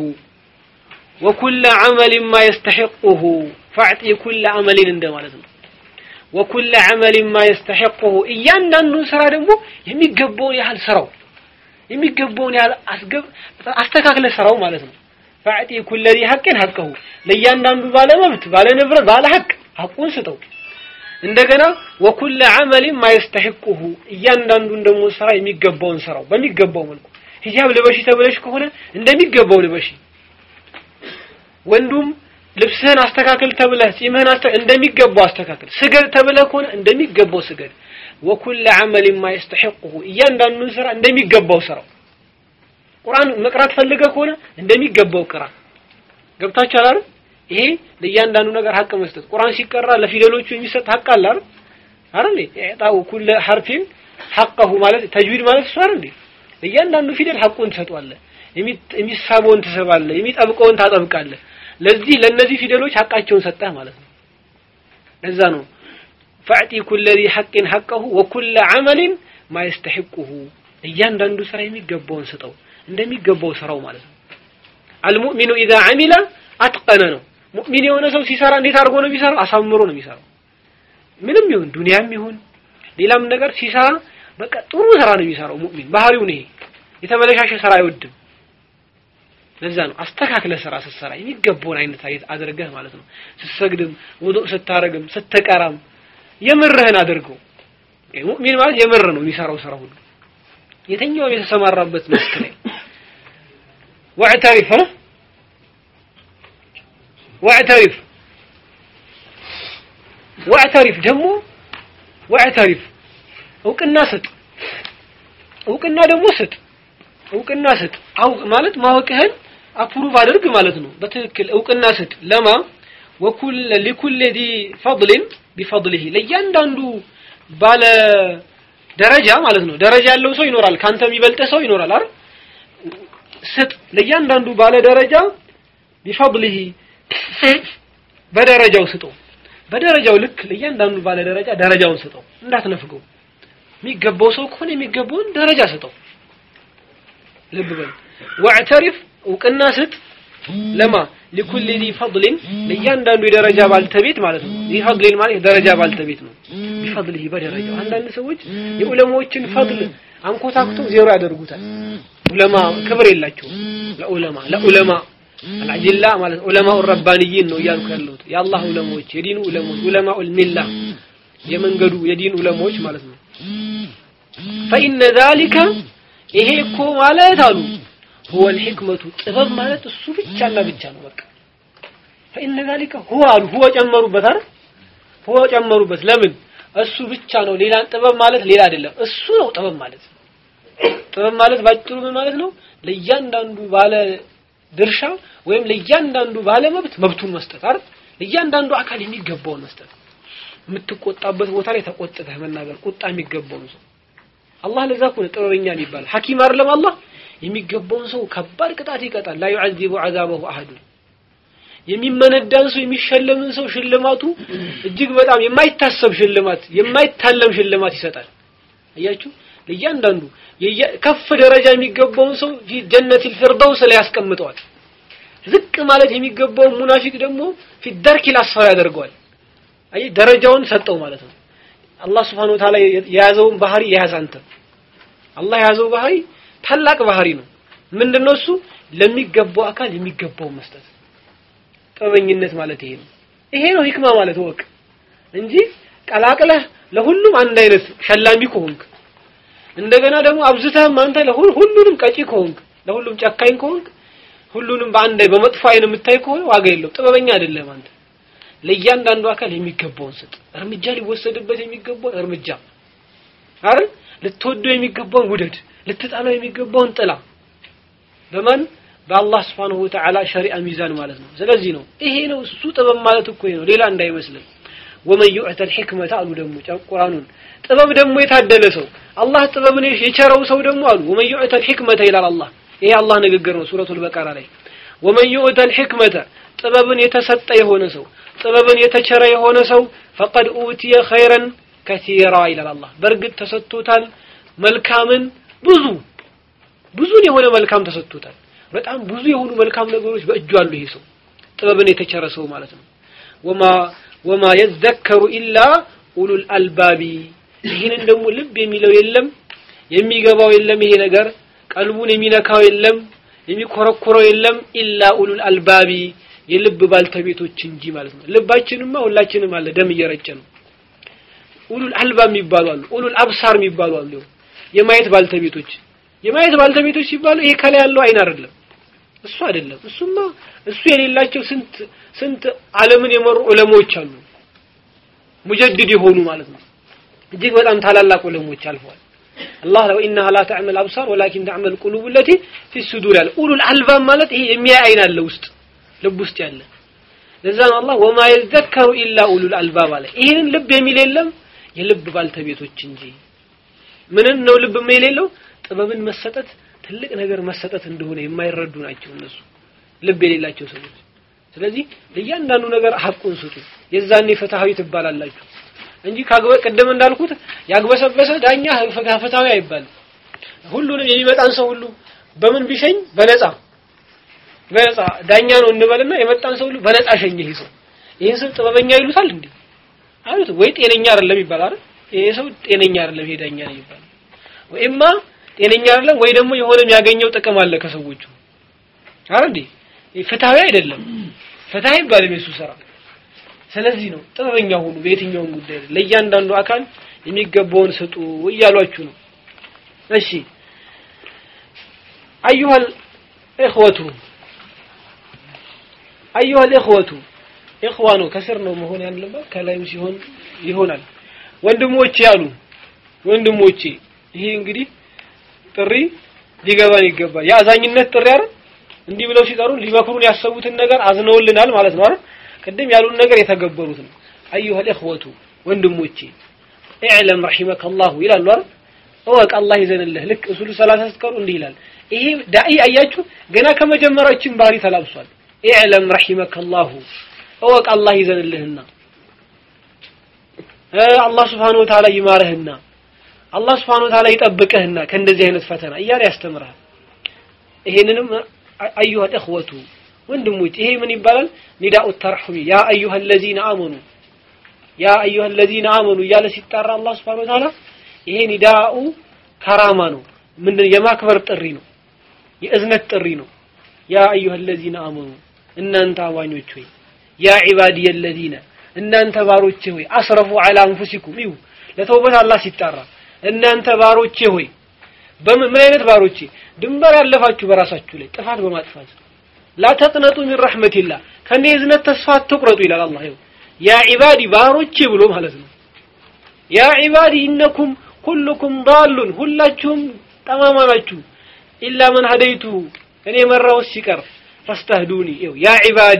وكل عمل ما يستحقه ፈዕጢ ኩለ አመሊን እንደማለት ነው ወኩለ ዐመሊን ማ የስተሒቁሁ እያንዳንዱን ስራ ደግሞ የሚገባውን ያህል ስራው የሚገባውን ያህል አስገብ አስተካክለ ስራው ማለት ነው ፈዕጢ ኩለ ذي حق حقه ለእያንዳንዱ ባለ መብት ባለ ንብረት ባለ ሐቅ ሐቁን ስጠው እንደገና ወኩለ ዐመሊን ማ የስተሒቁሁ እያንዳንዱን ደግሞ ስራ የሚገባውን ስራው በሚገባው መልኩ ሂጃብ ልበሺ ተብለሽ ከሆነ እንደሚገባው ልበሺ ወንዱም ልብስህን አስተካክል ተብለህ ጺምህን እንደሚገባው አስተካክል ስገድ ተብለህ ከሆነ እንደሚገባው ስገድ ወኩለ ዐመሊን ማ የስተሒቁሁ እያንዳንዱን ስራ እንደሚገባው ስራው ቁርአን መቅራት ፈልገህ ከሆነ እንደሚገባው ቅራ ገብታችኋል አይደል ይሄ ለእያንዳንዱ ነገር ሀቅ መስጠት ቁርአን ሲቀራ ለፊደሎቹ የሚሰጥ ሀቅ አለ አይደል አይደል ኢዕጣኡ ኩለ ሐርፊን ሐቀሁ ማለት ተጅዊድ ማለት እሱ አይደል ለእያንዳንዱ ፊደል ሐቁን ትሰጧለህ የሚሳበውን ትሰባለህ የሚጠብቀውን ታጠብቃለህ ለዚህ ለነዚህ ፊደሎች ሐቃቸውን ሰጠህ ማለት ነው ለዛ ነው ፈዕጢ ኩለ ዚ ሐቅን ሐቀሁ ወኩለ ዐመልን ማ የስተሒቁሁ እያንዳንዱ ስራ የሚገባውን ስጠው እንደሚገባው ስራው ማለት ነው አልሙእሚኑ ኢዛ ዐሚለ አትቀነ ነው ሙእሚን የሆነ ሰው ሲሰራ እንዴት አድርጎ ነው የሚሰራው አሳምሮ ነው የሚሰራው ምንም ይሁን ዱንያም ይሁን ሌላም ነገር ሲሰራ በቃ ጥሩ ስራ ነው የሚሰራው ሙእሚን ባህሪው ነው ይሄ የተበለሻሸ ስራ አይወድም ለዛ ነው አስተካክለ ስራ ስትሰራ የሚገባውን አይነት አይት አድርገህ ማለት ነው ስትሰግድም ውዱእ ስታረግም ስትቀራም የምርህን አድርገው ሙእሚን ማለት የምር ነው የሚሰራው ስራ ሁሉ የትኛውም የተሰማራበት መስክ ላይ واعترف ها واعترف واعترف ደግሞ واعترف እውቅና ስጥ እውቅና ደግሞ ስጥ እውቅና ስጥ አውቅ ማለት ማወቅህን አፕሩቭ አድርግ ማለት ነው በትክክል እውቅና ስጥ ለማ ወኩል ለኩል ዲ ፈضል ቢፈضله ለእያንዳንዱ ባለ ደረጃ ማለት ነው ደረጃ ያለው ሰው ይኖራል ካንተ የሚበልጥ ሰው ይኖራል አይደል ስጥ ለእያንዳንዱ ባለ ደረጃ ቢፈضله በደረጃው ስጠው በደረጃው ልክ ለእያንዳንዱ ባለ ደረጃ ደረጃውን ስጠው እንዳትነፍገው የሚገባው ሰው ከሆነ የሚገባውን ደረጃ ስጠው ልብ በል ወዕተሪፍ እውቅና ስጥ ለማ ሊኩል ዚ ፈضልን ለእያንዳንዱ የደረጃ ባልተቤት ማለት ነው ዚ ፈضልን ማለት የደረጃ ባልተቤት ነው ቢፈضልህ በደረጃው አንዳንድ ሰዎች የዑለማዎችን ፈضል አንኮታክቶ ዜሮ ያደርጉታል ዑለማ ክብር የላቸውም ለዑለማ ለዑለማ አልአጅላ ማለት ዑለማው ረባንይን ነው እያልኩ ያለሁት የአላህ ዑለማዎች የዲኑ ዑለማዎች ዑለማኡል ሚላ የመንገዱ የዲን ዑለማዎች ማለት ነው ፈኢነ ዛሊከ ይሄ እኮ ማለት አሉ هو الحكمة ጥበብ ማለት እሱ ብቻና ብቻ ነው በቃ فإن ذلك هو አሉ هو ጨመሩበት አይደል هو ጨመሩበት ለምን እሱ ብቻ ነው ሌላ ጥበብ ማለት ሌላ አይደለም እሱ ነው ጥበብ ማለት ጥበብ ማለት ባጭሩ ምን ማለት ነው ለእያንዳንዱ ባለ ድርሻ ወይም ለእያንዳንዱ ባለ መብት መብቱን መስጠት አይደል ለእያንዳንዱ አካል የሚገባውን መስጠት የምትቆጣበት ቦታ ላይ ተቆጥተህ መናገር ቁጣ የሚገባውን ሰው አላህ ለዛ እኮ ነው ጥበበኛ የሚባል ሐኪም አይደለም አላህ የሚገባውን ሰው ከባድ ቅጣት ይቀጣል ላ ዩዐዚቡ ዐዛበሁ አሐዱ የሚመነዳን ሰው የሚሸለምን ሰው ሽልማቱ እጅግ በጣም የማይታሰብ ሽልማት የማይታለም ሽልማት ይሰጣል አያችሁ ለእያንዳንዱ ከፍ ደረጃ የሚገባውን ሰው ፊ ጀነቲል ፊርደውስ ላይ ያስቀምጠዋል ዝቅ ማለት የሚገባውን ሙናፊቅ ደግሞ ፊ ደርኪል አስፈራ ያደርገዋል አይ ደረጃውን ሰጠው ማለት ነው አላህ Subhanahu Wa Ta'ala የያዘውን ባህሪ የያዘ አንተ አላህ የያዘው ባህሪ ታላቅ ባህሪ ነው ምንድነው እሱ ለሚገባው አካል የሚገባው መስጠት ጥበበኝነት ማለት ይሄ ነው ይሄ ነው ሂክማ ማለት ወቅ እንጂ ቀላቅለህ ለሁሉም አንድ አይነት ሸላሚ ከሆንክ እንደገና ደግሞ አብዝተህም አንተ ለሁሉንም ቀጪ ከሆንክ ለሁሉም ጨካኝ ከሆንክ ሁሉንም በአንድ በመጥፎ አይን የምታይ ከሆነ ዋጋ የለው ጥበበኛ አይደለም አንተ ለእያንዳንዱ አካል የሚገባውን ስጥ እርምጃ ሊወሰድበት የሚገባውን እርምጃ አይደል ልትወደው የሚገባውን ውደድ ልትጣለው የሚገባውን ጥላ በማን በአላህ Subhanahu Wa Ta'ala ሸሪዓ ሚዛን ማለት ነው ስለዚህ ነው ይሄ ነው እሱ ጥበብ ማለት እኮ ነው ሌላ እንዳይመስልን ወመን ዩዕተ الحكمة አሉ ደግሞ ቁርአኑን ጥበብ ደግሞ የታደለ ሰው አላህ ጥበብን የቸረው ሰው ደግሞ አሉ ወመን ዩዕተ الحكمة ይላል አላህ ይሄ አላህ ንግግር ነው ሱረቱል በቀራ ላይ ወመን ዩዕተ الحكمة ጥበብን የተሰጠ የሆነ ሰው ጥበብን የተቸረ የሆነ ሰው ፈቀድ ኡቲየ ኸይረን ከሲራ ይላል አላህ በእርግጥ ተሰጥቶታል መልካምን ብዙ ብዙን የሆነ መልካም ተሰጥቶታል በጣም ብዙ የሆኑ መልካም ነገሮች በእጁ አሉ ይሄ ሰው ጥበብን የተቸረ ሰው ማለት ነው ወማ ወማ የዘከሩ ኢላ ኡሉል አልባቢ ይህንን ደግሞ ልብ የሚለው የለም የሚገባው የለም ይሄ ነገር ቀልቡን የሚነካው የለም የሚኮረኮረው የለም ኢላ ኡሉል አልባቢ የልብ ባልተቤቶች እንጂ ማለት ነው ልባችንማ ሁላችንም አለ ደም እየረጨ ነው ኡሉል አልባብ የሚባሉ አሉ ኡሉል አብሳር የሚባሉ አሉ የማየት ባልተቤቶች የማየት ባልተቤቶች ሲባሉ ይሄ ከላይ ያለው አይን አይደለም እሱ አይደለም እሱማ እሱ የሌላቸው ስንት ስንት ዓለምን የመሩ ዑለሞች አሉ ሙጀድድ የሆኑ ማለት ነው እጅግ በጣም ታላላቅ ዑለሞች አልፈዋል አላህ ለው ኢነሃ ላ ተዕመል አብሳር ወላኪን ተዕመል ቁሉብ ለቲ ፊ ሱዱር ያለ ኡሉል አልባብ ማለት ይሄ የሚያይ አይን አለ ውስጥ ልብ ውስጥ ያለ ለዛ ነው አላህ ወማ የዘከሩ ኢላ ኡሉል አልባብ አለ ይህንን ልብ የሚል የለም የልብ ባልተቤቶች እንጂ ምንን ነው ልብ የሚል የሌለው ጥበብን መሰጠት ትልቅ ነገር መሰጠት እንደሆነ የማይረዱ ናቸው እነሱ ልብ የሌላቸው ሰዎች ስለዚህ ለእያንዳንዱ ነገር ሀቁን ስጡ የዛኔ ፍትሃዊ ትባላላችሁ እንጂ ካግበ ቅድም እንዳልኩት ያግበሰበሰ ዳኛ ፍትሃዊ አይባልም ሁሉንም የሚመጣን ሰው ሁሉ በምን ቢሸኝ በነፃ በነፃ ዳኛ ነው እንበልና የመጣን ሰው ሁሉ በነፃ ሸኘ ይሄ ሰው ይሄን ሰው ጥበበኛ ይሉታል እንዴ አሉት ወይ ጤነኛ አይደለም ይባላል ይሄ ሰው ጤነኛ አይደለም ይሄ ዳኛ ነው ይባላል ወይማ ጤነኛ አይደለም ወይ ደግሞ የሆነ የሚያገኘው ጥቅም አለ ከሰዎቹ አረ እንዴ ፍትሃዊ አይደለም ፍትሃዊ ይባልም የሱ ስራ ስለዚህ ነው ጥበበኛ ሁኑ በየትኛውም ጉዳይ ለእያንዳንዱ አካል የሚገባውን ስጡ እያሏችሁ ነው እሺ አዩሃል ኢኽወቱ አዩሃል ኢኽወቱ ኢኽዋ ነው ከስር ነው መሆን ያለበት ከላይም ሲሆን ይሆናል ወንድሞቼ ያሉ ወንድሞቼ ይሄ እንግዲህ ጥሪ ሊገባን ይገባል የአዛኝነት ጥሪ አይደል እንዲህ ብለው ሲጠሩን ሊመክሩን ያሰቡትን ነገር አዝነውልናል ማለት ነው አይደል ቅድም ያሉን ነገር የተገበሩት ነው አዩሃል ኢኽወቱ ወንድሞቼ اعلم رحمك الله ይላሉ አይደል እወቅ አላህ ይዘንልህ ልክ እሱሉ ሰላሳ ስትቀሩ እንዲህ ይላል ይሄ ዳኢ አያችሁ ገና ከመጀመሪያችን ባህሪ ተላብሷል اعلم رحمك الله እወቅ አላህ ይዘንልህና አላህ Subhanahu Wa Ta'ala ይማርህና አላህ Subhanahu Wa Ta'ala ይጠብቅህና ከእንደዚህ አይነት ፈተና እያለ ያስተምርሃል ይሄንንም አዩሃ እኽወቱ ወንድሞች ይሄ ምን ይባላል ኒዳኡ ተርሑሚ ያ አዩሃ الذين آمنوا ያ አዩሃ الذين آمنوا እያለ ሲጣራ አላህ Subhanahu Wa Ta'ala ይሄ ኒዳኡ ከራማ ነው ምንድን የማክበር ጥሪ ነው የእዝነት ጥሪ ነው ያ አዩሃ الذين آمنوا እናንተ አማኞች ሆይ ያ ዒባዲ الذين እናንተ ባሮቼ ሆይ አስረፉ ዐላ አንፉሲኩም ይሁ ለተውበት አላህ ሲጣራ እናንተ ባሮቼ ሆይ በምን ምን አይነት ባሮቼ ድንበር ያለፋችሁ በራሳችሁ ላይ ጥፋት በማጥፋት ላ ተቅነጡ ሚን ረሕመቲላህ ከኔ እዝነት ተስፋ አትቁረጡ ይላል አላህ ይኸው ያ ዒባዲ ባሮቼ ብሎ ማለት ነው ያ ዒባዲ ኢነኩም ኩልኩም ዳሉን ሁላችሁም ጠማማ ናችሁ ኢላ መን ሀደይቱ እኔ መራውስ ሲቀር ፈስተህዱኒ ይኸው ያ ዒባዲ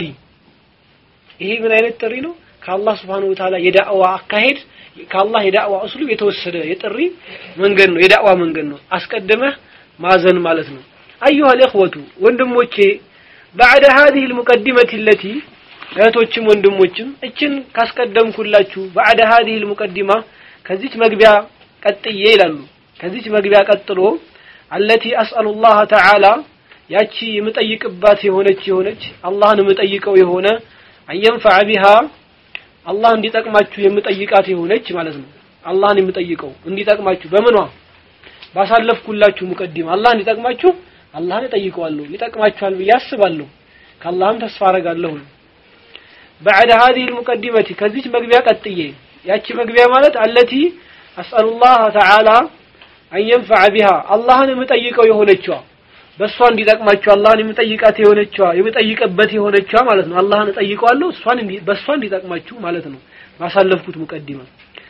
ይሄ ምን አይነት ጥሪ ነው ከአላህ Subhanahu Wa Ta'ala የዳዕዋ አካሄድ ከአላህ የዳዕዋ እስሉ የተወሰደ የጥሪ መንገድ ነው የዳዕዋ መንገድ ነው አስቀድመህ ማዘን ማለት ነው አዩሃ الإخوة ወንድሞቼ بعد هذه المقدمة التي እህቶችም ወንድሞችም እችን ካስቀደምኩላችሁ بعد هذه المقدمة ከዚች መግቢያ ቀጥዬ ይላሉ ከዚች መግቢያ ቀጥሎ التي أسأل الله تعالى ያቺ የምጠይቅባት የሆነች የሆነች አላህን የምጠይቀው የሆነ አየንፈዐ ቢሃ አላህ እንዲጠቅማችሁ የምጠይቃት የሆነች ማለት ነው አላህን የምጠይቀው እንዲጠቅማችሁ በምኗ ባሳለፍኩላችሁ ሙቀዲም አላህ እንዲጠቅማችሁ አላህን እጠይቀዋለሁ ይጠቅማችኋል ብዬ አስባለሁ ከአላህም ተስፋ አረጋለሁ بعد هذه المقدمة ከዚች መግቢያ ቀጥዬ ያቺ መግቢያ ማለት አለቲ أسأل الله تعالى أن ينفع بها አላህን የምጠይቀው የሆነችዋ በእሷ እንዲጠቅማችሁ አላህን የምጠይቃት የሆነችዋ የምጠይቅበት የሆነችዋ ማለት ነው አላህን እጠይቀዋለሁ እሷን በእሷ እንዲጠቅማችሁ ማለት ነው ባሳለፍኩት ሙቀዲማ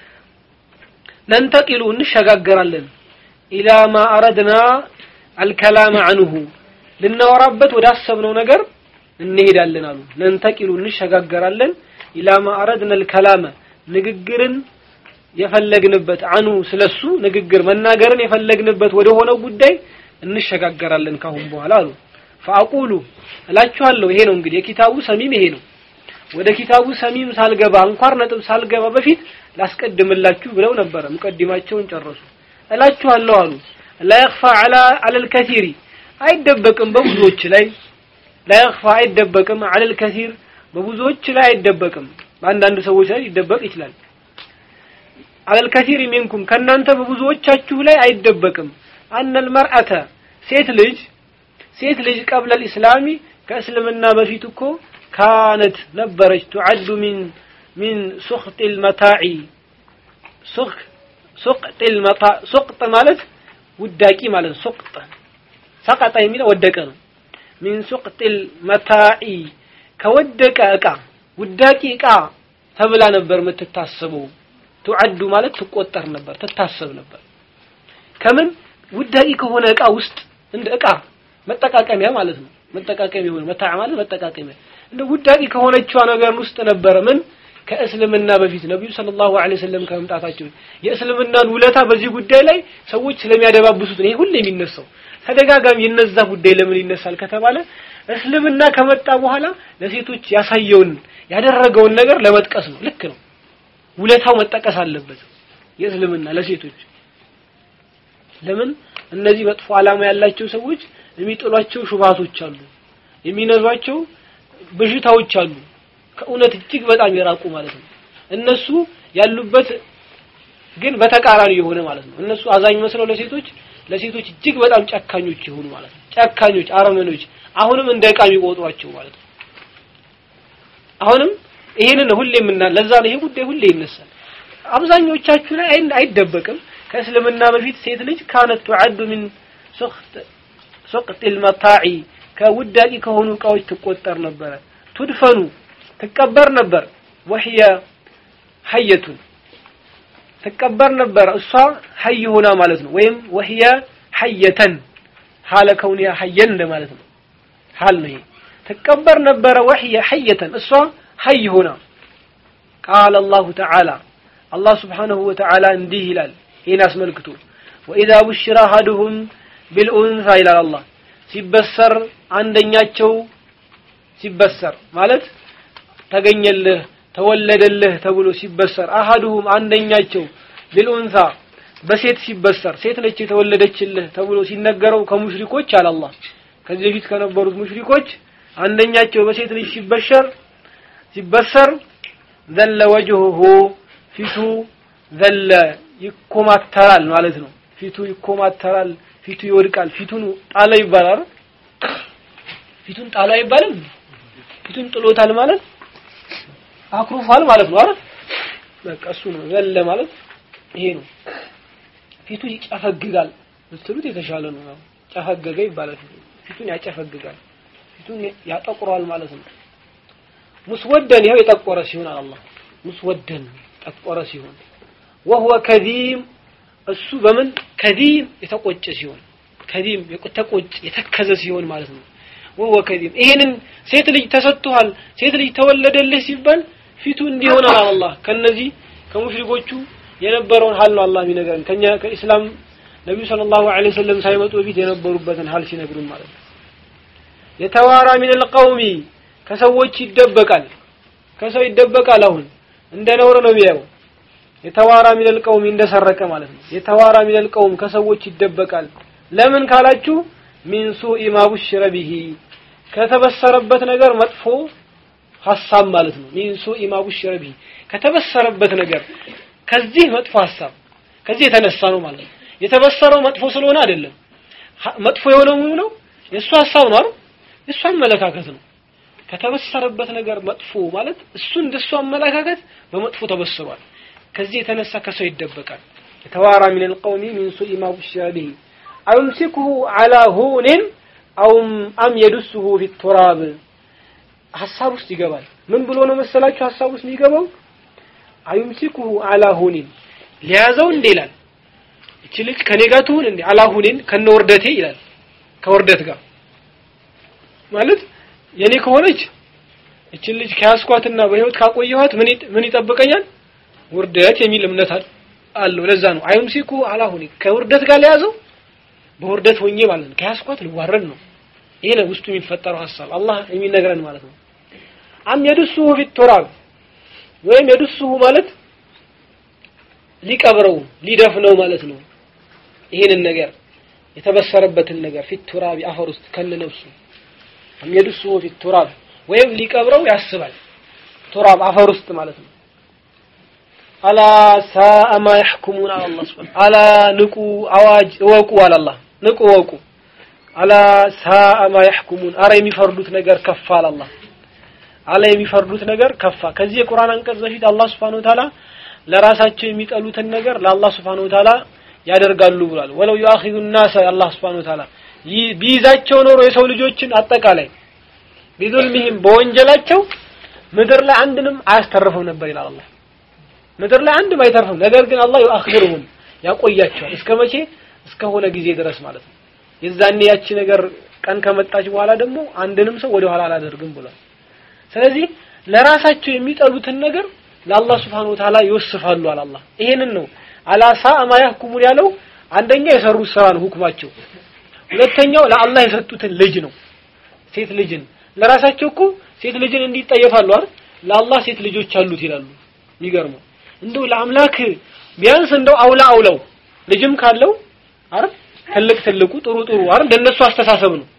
ነንተቂሉ እንሸጋገራለን ኢላ ማ አረድና አልከላም አንሁ ልናወራበት ወዳሰብነው ነገር እንሄዳለን አሉ ነንተቂሉ እንሸጋገራለን ኢላ ማ አረድና አልከላመ ንግግርን የፈለግንበት አኑ ስለሱ ንግግር መናገርን የፈለግንበት ወደ ሆነው ጉዳይ እንሸጋገራለን ካሁን በኋላ አሉ ፈአቁሉ እላችኋለሁ ይሄ ነው እንግዲህ የኪታቡ ሰሚም ይሄ ነው ወደ ኪታቡ ሰሚም ሳልገባ አንኳር ነጥብ ሳልገባ በፊት ላስቀድምላችሁ ብለው ነበረ ሙቀዲማቸውን ጨረሱ እላችኋለሁ አሉ ላ የኽፋ ዐላ ዐለል ከሲሪ አይደበቅም በብዙዎች ላይ ላ የኽፋ አይደበቅም ዐለል ከሲር በብዙዎች ላይ አይደበቅም በአንዳንድ ሰዎች ላይ ሊደበቅ ይችላል ዐለል ከሲሪ ሚንኩም ከእናንተ በብዙዎቻችሁ ላይ አይደበቅም አነል መርአተ ሴት ልጅ ሴት ልጅ ቀብለ ልእስላሚ ከእስልምና በፊት እኮ ካነት ነበረች ቱዓዱ ሚን ሚን ሱኽጥ ልመታዒ ሱቅጥ ልመታ ሱቅጥ ማለት ውዳቂ ማለት ሱቅጥ ሰቀጠ የሚለው ወደቀ ነው ሚን ሱቅጥ ልመታዒ ከወደቀ እቃ ውዳቂ እቃ ተብላ ነበር የምትታሰበው ቱዓዱ ማለት ትቆጠር ነበር ትታሰብ ነበር ከምን ውዳቂ ከሆነ እቃ ውስጥ እንደ እቃ መጠቃቀሚያ ማለት ነው መጠቃቀሚያ የሆነ መታዕ ማለት መጠቃቀሚያ እንደ ውዳቂ ከሆነችዋ ነገር ውስጥ ነበረ ምን ከእስልምና በፊት ነብዩ ሰለላሁ ዐለይሂ ወሰለም ከመምጣታቸው የእስልምናን ውለታ በዚህ ጉዳይ ላይ ሰዎች ስለሚያደባብሱት ነው ይሄ ሁሌ የሚነሳው ተደጋጋሚ የነዛ ጉዳይ ለምን ይነሳል ከተባለ እስልምና ከመጣ በኋላ ለሴቶች ያሳየውን ያደረገውን ነገር ለመጥቀስ ነው ልክ ነው ውለታው መጠቀስ አለበት የእስልምና ለሴቶች ለምን እነዚህ መጥፎ ዓላማ ያላቸው ሰዎች የሚጥሏቸው ሹባቶች አሉ የሚነዟቸው በሽታዎች አሉ ከእውነት እጅግ በጣም የራቁ ማለት ነው እነሱ ያሉበት ግን በተቃራኒ የሆነ ማለት ነው እነሱ አዛኝ መስለው ለሴቶች ለሴቶች እጅግ በጣም ጨካኞች የሆኑ ማለት ነው ጨካኞች አረመኖች አሁንም እንደ ዕቃ የሚቆጥሯቸው ማለት ነው አሁንም ይሄንን ሁሌ የምና ለዛ ነው ይሄ ጉዳይ ሁሌ ይነሳል አብዛኞቻችሁ ላይ አይደበቅም ከእስልምና በፊት ሴት ልጅ ካነት ቱዓዱ ምን ሱቅት ሱቅት المطاع ከውዳቂ ከሆኑ እቃዎች ትቆጠር ነበረ ቱድፈኑ ትቀበር ነበር ወህየ ሐየቱን ትቀበር ነበር እሷ ሐይ ሆና ማለት ነው ወይም ወህየ ሐየተን ሐለ ከውኒያ ሐየን እንደማለት ነው ሐል ነው ይሄ ትቀበር ነበረ ወህየ ሐየተን እሷ ሐይ ሆና ቃለ አላሁ ተዓላ አላህ ስብሓንሁ ወተዓላ እንዲህ ይላል ይህን አስመልክቶ ወኢዛ ቡሽራ አሐዱሁም ቢልኡንሳ ይላል አላህ ሲበሰር አንደኛቸው ሲበሰር ማለት ተገኘልህ ተወለደልህ ተብሎ ሲበሰር አሐዱሁም አንደኛቸው ቢልኡንሳ በሴት ሲበሰር ሴት ነች የተወለደችልህ ተብሎ ሲነገረው ከሙሽሪኮች አለ አላህ ከዚህ በፊት ከነበሩት ሙሽሪኮች አንደኛቸው በሴት ልጅ ሲበሸር ሲበሰር ዘለ ወጅሁሁ ፊቱ ዘለ ይኮማተራል ማለት ነው ፊቱ ይኮማተራል ፊቱ ይወድቃል ፊቱን ጣለ ይባላል ፊቱን ጣለ አይባልም ፊቱን ጥሎታል ማለት አክሩፋል ማለት ነው አይደል በቃ እሱ ነው ዘለ ማለት ይሄ ነው ፊቱ ይጨፈግጋል ብትሉት የተሻለ ነው ያው ጨፈገገ ይባላል ፊቱን ያጨፈግጋል ፊቱን ያጠቁራል ማለት ነው ሙስወደን ይኸው የጠቆረ ሲሆን አላህ ሙስወደን ጠቆረ ሲሆን ወህወ ከዚም እሱ በምን ከዚም የተቆጨ ሲሆን ከዚም የተቆጨ የተከዘ ሲሆን ማለት ነው ወህወ ከዚም ይሄንን ሴት ልጅ ተሰጥቷል ሴት ልጅ ተወለደልህ ሲባል ፊቱ እንዲሆን አላህ ከነዚህ ከሙሽሪኮቹ የነበረውን ሀል ነው አላህ የሚነግረን ከኛ ከኢስላም ነቢዩ ሰለላሁ ዐለይሂ ወሰለም ሳይመጡ በፊት የነበሩበትን ሀል ሲነግሩን ማለት ነው የተዋራ ሚነል ቀውሚ ከሰዎች ይደበቃል ከሰው ይደበቃል አሁን እንደ ነውር ነው የሚያየው የተዋራ ሚነል ቀውሚ እንደሰረቀ ማለት ነው የተዋራ ሚነል ቀውም ከሰዎች ይደበቃል ለምን ካላችሁ ሚን ሱኢ ማ ቡሽረ ቢሂ ከተበሰረበት ነገር መጥፎ ሐሳብ ማለት ነው ሚን ሱኢ ማ ቡሽረ ቢሂ ከተበሰረበት ነገር ከዚህ መጥፎ ሐሳብ ከዚህ የተነሳ ነው ማለት ነው የተበሰረው መጥፎ ስለሆነ አይደለም መጥፎ የሆነው ነው የእሱ ሐሳብ ነው አይደል የእሱ አመለካከት ነው ከተበሰረበት ነገር መጥፎ ማለት እሱ እንደሱ አመለካከት በመጥፎ ተበስሯል ከዚህ የተነሳ ከሰው ይደበቃል የተዋራ ሚን القوم من سوء ما بشر به أو يمسكه على هون أو أم يدسه في التراب ሐሳብ ውስጥ ይገባል ምን ብሎ ነው መሰላችሁ ሐሳብ ውስጥ የሚገባው አይምሲኩሁ አላ ሁኒን ሊያዘው እንዴ ይላል እቺ ልጅ ከኔ ጋር ትሁን እንዴ አላ ሁኒን ከነ ወርደቴ ይላል ከወርደት ጋር ማለት የኔ ከሆነች እችን ልጅ ከያስኳትና በህይወት ካቆየኋት ምን ምን ይጠብቀኛል ውርደት የሚል እምነት አለው ለዛ ነው አይምሲኩ አላ ሁኒን ከውርደት ጋር ሊያዘው በውርደት ሆኜ ማለት ነው ከያስኳት ልዋረድ ነው ይሄ ነው ውስጡ የሚፈጠረው ሐሳብ አላህ የሚነግረን ማለት ነው አም የድሱሁ ፊት ቱራብ ወይም የድሱሁ ማለት ሊቀብረው ሊደፍነው ማለት ነው ይሄንን ነገር የተበሰረበትን ነገር ፊት ቱራብ አፈር ውስጥ ከነ ነፍሱ አም የድሱሁ ፊት ቱራብ ወይም ሊቀብረው ያስባል ቱራብ አፈር ውስጥ ማለት ነው አላ ሳአ ማ ያሕኩሙን አለ አላህ ሱብሓነሁ አላ ንቁ አዋጅ እወቁ አለ አላህ ንቁ እወቁ አላ ሳአ ማ ያሕኩሙን አረ የሚፈርዱት ነገር ከፋ አለ አላህ አላ የሚፈርዱት ነገር ከፋ ከዚህ የቁርአን አንቀጽ በፊት አላህ Subhanahu Ta'ala ለራሳቸው የሚጠሉትን ነገር ለአላህ Subhanahu Ta'ala ያደርጋሉ ብሏል ወለው يؤخذ الناس አላህ Subhanahu Ta'ala ቢይዛቸው ኖሮ የሰው ልጆችን አጠቃላይ ቢዙልሚህም በወንጀላቸው ምድር ላይ አንድንም አያስተርፈው ነበር ይላል አላህ ምድር ላይ አንድም አይተርፍም ነገር ግን አላህ يؤخرهم ያቆያቸዋል እስከ መቼ እስከሆነ ጊዜ ድረስ ማለት ነው የዛኔ ያቺ ነገር ቀን ከመጣች በኋላ ደግሞ አንድንም ሰው ወደ ኋላ አላደርግም ብሏል ስለዚህ ለራሳቸው የሚጠሉትን ነገር ለአላህ Subhanahu Wa Ta'ala ይወስፋሉ አለ አላህ ይሄንን ነው አላሳ ማ ያህኩሙን ያለው አንደኛ የሰሩት ስራ ነው ሁክማቸው ሁለተኛው ለአላህ የሰጡትን ልጅ ነው ሴት ልጅን ለራሳቸው እኮ ሴት ልጅን እንዲጠየፋሉ አይደል ለአላህ ሴት ልጆች አሉት ይላሉ የሚገርመው እንደው ለአምላክ ቢያንስ እንደው አውላ አውለው ልጅም ካለው አይደል ትልቅ ትልቁ ጥሩ ጥሩ አይደል እንደነሱ አስተሳሰብ ነው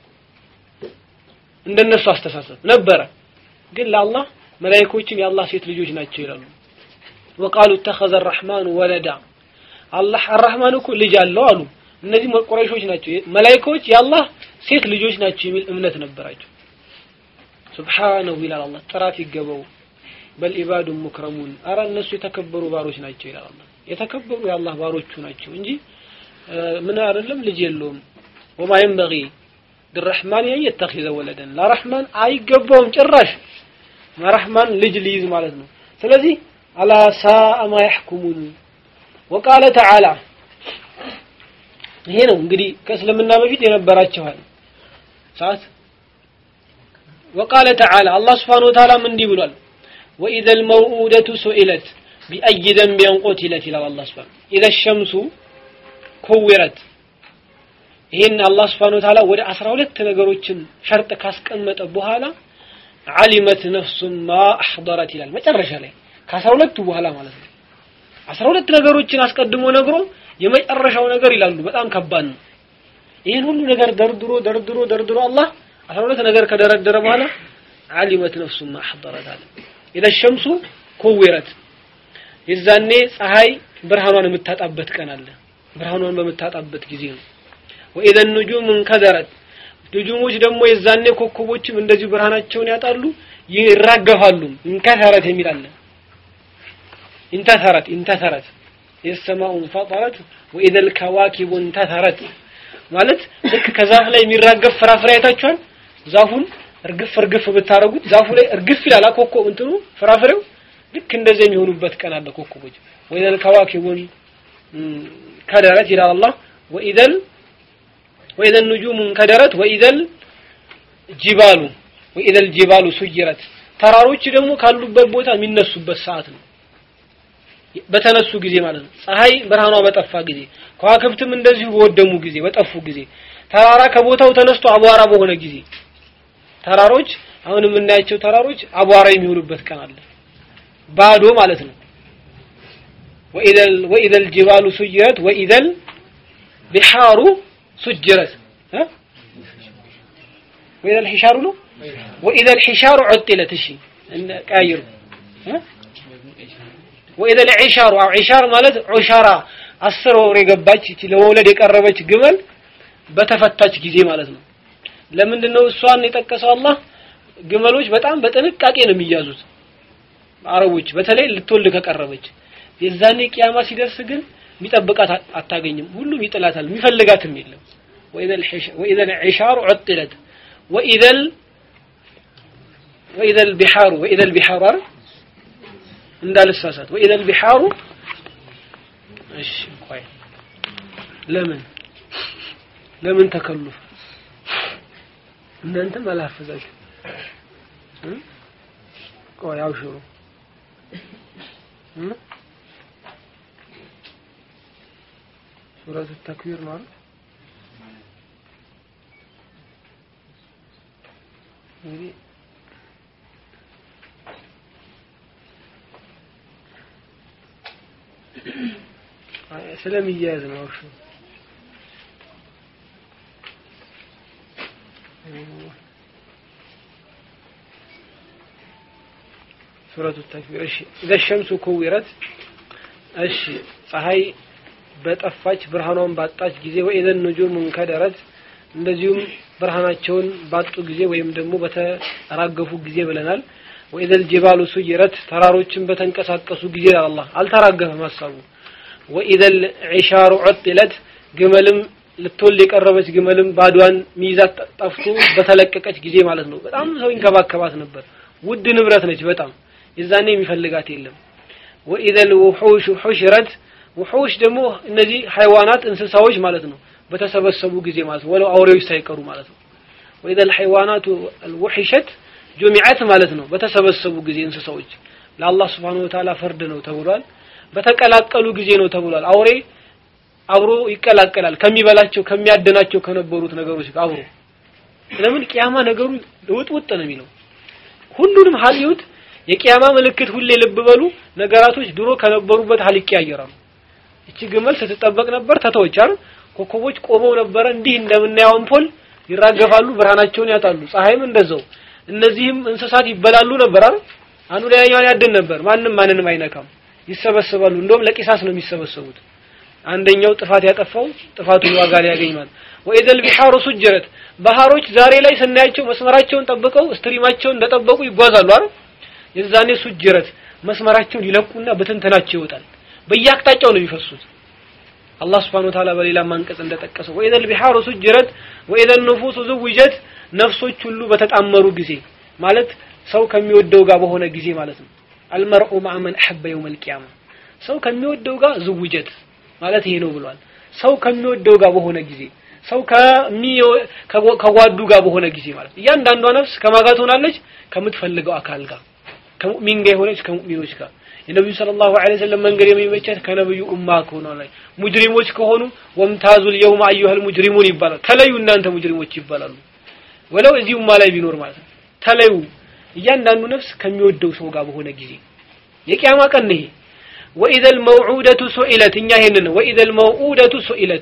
እንደነሱ አስተሳሰብ ነበረ ግን ለአላህ መላእክቶችም የአላህ ሴት ልጆች ናቸው ይላሉ ወቃሉ اتخذ الرحمن ولدا አላህ አርህማን እኮ ልጅ አለው አሉ እነዚህ ቁረይሾች ናቸው መላእክቶች የአላህ ሴት ልጆች ናቸው የሚል እምነት ነበራቸው ሱብሃነሁ ይላል አላህ ጥራት ይገባው በል ኢባዱ ሙክረሙን አረ እነሱ የተከበሩ ባሮች ናቸው ይላል አላህ የተከበሩ የአላህ ባሮቹ ናቸው እንጂ ምን አይደለም ልጅ የለውም ወማ ينبغي للرحمن ان يتخذ ولدا ለረህማን አይገባውም ጭራሽ ረህማን ልጅ ሊይዝ ማለት ነው ስለዚህ አላ ሳአ ማ يحكمون وقال تعالى ይሄ ነው እንግዲህ ከእስልምና በፊት የነበራቸው ሰዓት وقال تعالى الله سبحانه وتعالى من دي بلال وإذا الموءودة سئلت بأي ذنب قتلت إلى الله سبحانه إذا الشمس كورت ይህን አላህ ስብሓን ወተዓላ ወደ አስራ ሁለት ነገሮችን ሸርጥ ካስቀመጠ በኋላ ዓሊመት ነፍሱን ማ አሕضረት ይላል መጨረሻ ላይ ከአስራ ሁለቱ በኋላ ማለት ነው አስራ ሁለት ነገሮችን አስቀድሞ ነግሮ የመጨረሻው ነገር ይላሉ በጣም ከባድ ነው ይህን ሁሉ ነገር ደርድሮ ደርድሮ ደርድሮ አላህ አስራ ሁለት ነገር ከደረደረ በኋላ ዓሊመት ነፍሱን ማ አሕضረት አለ ኢዘ ሸምሱ ኩዊረት የዛኔ ፀሐይ ብርሃኗን የምታጣበት ቀን አለ ብርሃኗን በምታጣበት ጊዜ ነው ወኢዘ ኑጁም እንከደረት ኑጁሞች ደግሞ የዛኔ ኮከቦችም እንደዚሁ ብርሃናቸውን ያጣሉ ይራገፋሉ እንከሰረት የሚል አለ እንተሰረት እንተሰረት የሰማኡ እንፈጠረት ወኢዘ ልከዋኪቡ እንተሰረት ማለት ልክ ከዛፍ ላይ የሚራገፍ ፍራፍሬ አይታችኋል ዛፉን እርግፍ እርግፍ ብታረጉት ዛፉ ላይ እርግፍ ይላል ኮከብ እንትኑ ፍራፍሬው ልክ እንደዚህ የሚሆኑበት ቀን አለ ኮከቦች ወኢዘ ልከዋኪቡን ከደረት ይላል አላህ ወኢዘ وإذا النجوم انكدرت وإذا الجبال وإذا الجبال سجرت ተራሮች ደግሞ ካሉበት ቦታ የሚነሱበት ሰዓት ነው በተነሱ ጊዜ ማለት ነው ፀሐይ ብርሃኗ በጠፋ ጊዜ ከዋክብትም እንደዚሁ በወደሙ ጊዜ በጠፉ ጊዜ ተራራ ከቦታው ተነስቶ አቧራ በሆነ ጊዜ ተራሮች አሁን የምናያቸው ተራሮች አቧራ የሚሆኑበት ቀን አለ ባዶ ማለት ነው ወኢዘ الجبال سجرت وإذا البحار سجرت ها وإذا الحشار له وإذا الحشار عطلت እሺ ቀያይሩ وإذا العشار أو عشار ማለት ዑሻራ አስር ወር የገባች እቺ ለመውለድ የቀረበች ግመል በተፈታች ጊዜ ማለት ነው ለምንድን ነው እሷን የጠቀሰው አላህ ግመሎች በጣም በጥንቃቄ ነው የሚያዙት አረቦች በተለይ ልትወልድ ከቀረበች የዛኔ ቂያማ ሲደርስ ግን የሚጠብቃት አታገኝም ሁሉም ይጥላታል የሚፈልጋትም የለም وإذا العشار عطلت وإذا وإذا البحار وإذا البحار እንዳልሳሳት وإذا البحار እሺ ቆይ ለምን ለምን ተከሉፍ እናንተም አላፈዛችሁ ቆይ አውሽሩ ሱረቱ ተክዊር ማለት እንግዲህ ስለሚያያዝ ነው እሺ ሱረቱ ተክዊር እሺ ኢዘ ሸምሱ ኩዊረት እሺ ፀሐይ በጠፋች ብርሃኗን ባጣች ጊዜ ወኢዘን ኑጁም እንከደረት እንደዚሁም ብርሃናቸውን ባጡ ጊዜ ወይም ደግሞ በተራገፉ ጊዜ ብለናል ወኢዘል ጅባሉ ሱይረት ተራሮችን በተንቀሳቀሱ ጊዜ አላህ አልተራገፈም ሀሳቡ ወኢዘል ዒሻሩ ዑጥለት ግመልም ልትወልድ የቀረበች ግመልም ባዷን ሚይዛት ጠፍቶ በተለቀቀች ጊዜ ማለት ነው በጣም ሰው ይንከባከባት ነበር ውድ ንብረት ነች በጣም የዛኔ የሚፈልጋት የለም ወኢዘል ውሑሽ ሑሽረት ውሑሽ ደግሞ እነዚህ ሐይዋናት እንስሳዎች ማለት ነው በተሰበሰቡ ጊዜ ማለት ነው ወለው አውሬዎች ሳይቀሩ ማለት ነው ወኢዘል ሐይዋናቱ አልውሕሸት ጁሚዓት ማለት ነው በተሰበሰቡ ጊዜ እንስሳዎች ለአላህ Subhanahu Wa Ta'ala ፍርድ ነው ተብሏል በተቀላቀሉ ጊዜ ነው ተብሏል አውሬ አብሮ ይቀላቀላል ከሚበላቸው ከሚያደናቸው ከነበሩት ነገሮች ጋር አብሮ ለምን ቂያማ ነገሩ ውጥውጥ ነው የሚለው ሁሉንም ሀል ይሁት የቂያማ ምልክት ሁሌ ልብ በሉ ነገራቶች ድሮ ከነበሩበት ሀል ይቀያየራሉ እቺ ግመል ስትጠበቅ ነበር ተተወች አይደል ኮከቦች ቆመው ነበረ እንዲህ እንደምናየው አምፖል ይራገፋሉ ብርሃናቸውን ያጣሉ ፀሐይም እንደዛው እነዚህም እንስሳት ይበላሉ ነበር አይደል አንዱ ሌላኛውን ያድን ነበር ማንም ማንንም አይነካም ይሰበሰባሉ እንደውም ለቂሳስ ነው የሚሰበሰቡት አንደኛው ጥፋት ያጠፋው ጥፋቱን ዋጋ ሊያገኝ ማለት ወኢዘል ቢሐሩ ሱጀረት ባህሮች ዛሬ ላይ ስናያቸው መስመራቸውን ጠብቀው ስትሪማቸውን እንደጠበቁ ይጓዛሉ አይደል የዛኔ ሱጀረት መስመራቸውን ይለቁና በትንተናቸው ይወጣል በየአቅጣጫው ነው የሚፈሱት አላህ Subhanahu Wa Ta'ala በሌላ አንቀጽ እንደጠቀሰው ወኢዘል ቢሐሩ ሱጀረት ወኢዘል ንፉሱ ዝውጀት ነፍሶች ሁሉ በተጣመሩ ጊዜ ማለት ሰው ከሚወደው ጋር በሆነ ጊዜ ማለት ነው አልመርኡ ማ'a መን አሐበ የውመል ቂያማ ሰው ከሚወደው ጋር ዝውጀት ማለት ይሄ ነው ብሏል ሰው ከሚወደው ጋር በሆነ ጊዜ ሰው ከጓዱ ጋር በሆነ ጊዜ ማለት እያንዳንዷ ነፍስ ከማጋ ትሆናለች ከምትፈልገው አካል ጋር ከሙእሚን ጋር የሆነች ከሙእሚኖች ጋር የነብዩ ሰለላሁ ዐለይሂ ወሰለም መንገድ የሚመቻት ከነብዩ ኡማ ከሆነ ሙጅሪሞች ከሆኑ ወምታዙል የውም አዩሃል ሙጅሪሙን ይባላል ተለዩ እናንተ ሙጅሪሞች ይባላሉ ወለው እዚህ ኡማ ላይ ቢኖር ማለት ነው ተለዩ እያንዳንዱ ነፍስ ከሚወደው ሰው ጋር በሆነ ጊዜ የቂያማ ቀን ይሄ ወኢዘል መውዑደቱ ሱኢለት እኛ ይሄንን ነው ወኢዘል መውዑደቱ ሱኢለት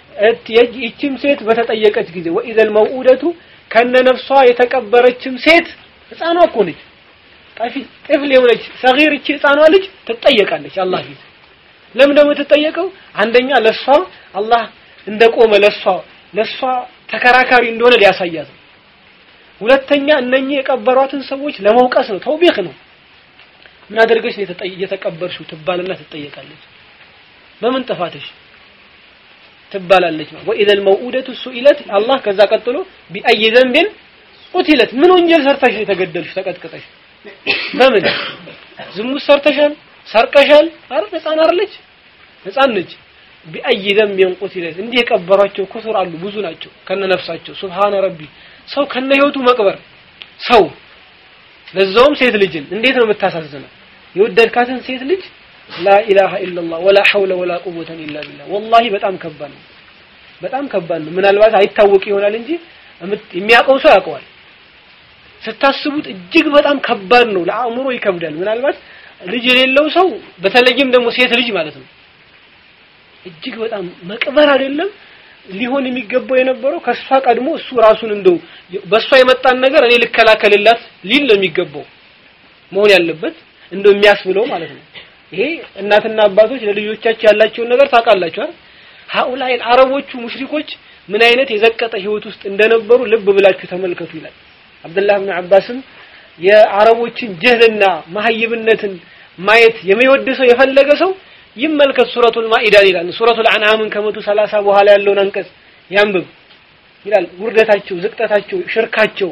ይችም ሴት በተጠየቀች ጊዜ ወኢዘል መውዑደቱ ከነ ነፍሷ የተቀበረችም ሴት ህፃኗ እኮ ነች ጠፊ ጥፍል የሆነች ሰጊር እቺ ህፃኗ ልጅ ትጠየቃለች አላህ ፊት ለምን ደግሞ ትጠየቀው አንደኛ ለሷ አላህ እንደቆመ ለሷ ለሷ ተከራካሪ እንደሆነ ሊያሳያት ነው ሁለተኛ እነኚህ የቀበሯትን ሰዎች ለመውቀስ ነው ተውቢክ ነው ምን አድርገሽ ነው የተቀበርሽው ትባልና ትጠየቃለች በምን ጥፋትሽ ትባላለች ወኢዘል መውኡደቱ ሱኢለት አላህ ከዛ ቀጥሎ ቢአይ ዘንብን ቁትለት ምን ወንጀል ሰርተሽ የተገደልሽ ተቀጥቅጠሽ በምን ዝሙት ሰርተሻል ሰርቀሻል አረ ህፃን አይደለች ህፃን ነች ቢአይ ዘንብን ቁትለት እንዲህ የቀበሯቸው ኩሱር አሉ ብዙ ናቸው ከነ ነፍሳቸው ሱብሃነ ረቢ ሰው ከነ ህይወቱ መቅበር ሰው ለዛውም ሴት ልጅን እንዴት ነው የምታሳዝነው የወደድካትን ሴት ልጅ ላ ኢላሃ ኢላላህ ወላ ሐውለ ወላ ቁወተን ኢላ ቢላህ ወላሂ በጣም ከባድ ነው በጣም ከባድ ነው ምናልባት አይታወቅ ይሆናል እንጂ የሚያውቀው ሰው ያውቀዋል ስታስቡት እጅግ በጣም ከባድ ነው ለአእምሮ ይከብዳል ምናልባት ልጅ የሌለው ሰው በተለይም ደግሞ ሴት ልጅ ማለት ነው እጅግ በጣም መቅበር አይደለም ሊሆን የሚገባው የነበረው ከሷ ቀድሞ እሱ ራሱን እንደው በሷ የመጣን ነገር እኔ ልከላከልላት ሊል ነው የሚገባው መሆን ያለበት እንደው የሚያስብለው ማለት ነው ይሄ እናትና አባቶች ለልጆቻቸው ያላቸውን ነገር ታውቃላችሁ አይደል ሃኡላይ አረቦቹ ሙሽሪኮች ምን አይነት የዘቀጠ ህይወት ውስጥ እንደነበሩ ልብ ብላችሁ ተመልከቱ ይላል አብዱላህ ብን አባስም የአረቦችን ጀህልና ማህይብነትን ማየት የሚወድ ሰው የፈለገ ሰው ይመልከት ሱረቱል ማኢዳን ይላል ሱረቱል አንዓምን ከመቶ ሰላሳ በኋላ ያለውን አንቀጽ ያንብብ ይላል ውርደታቸው ዝቅጠታቸው ሽርካቸው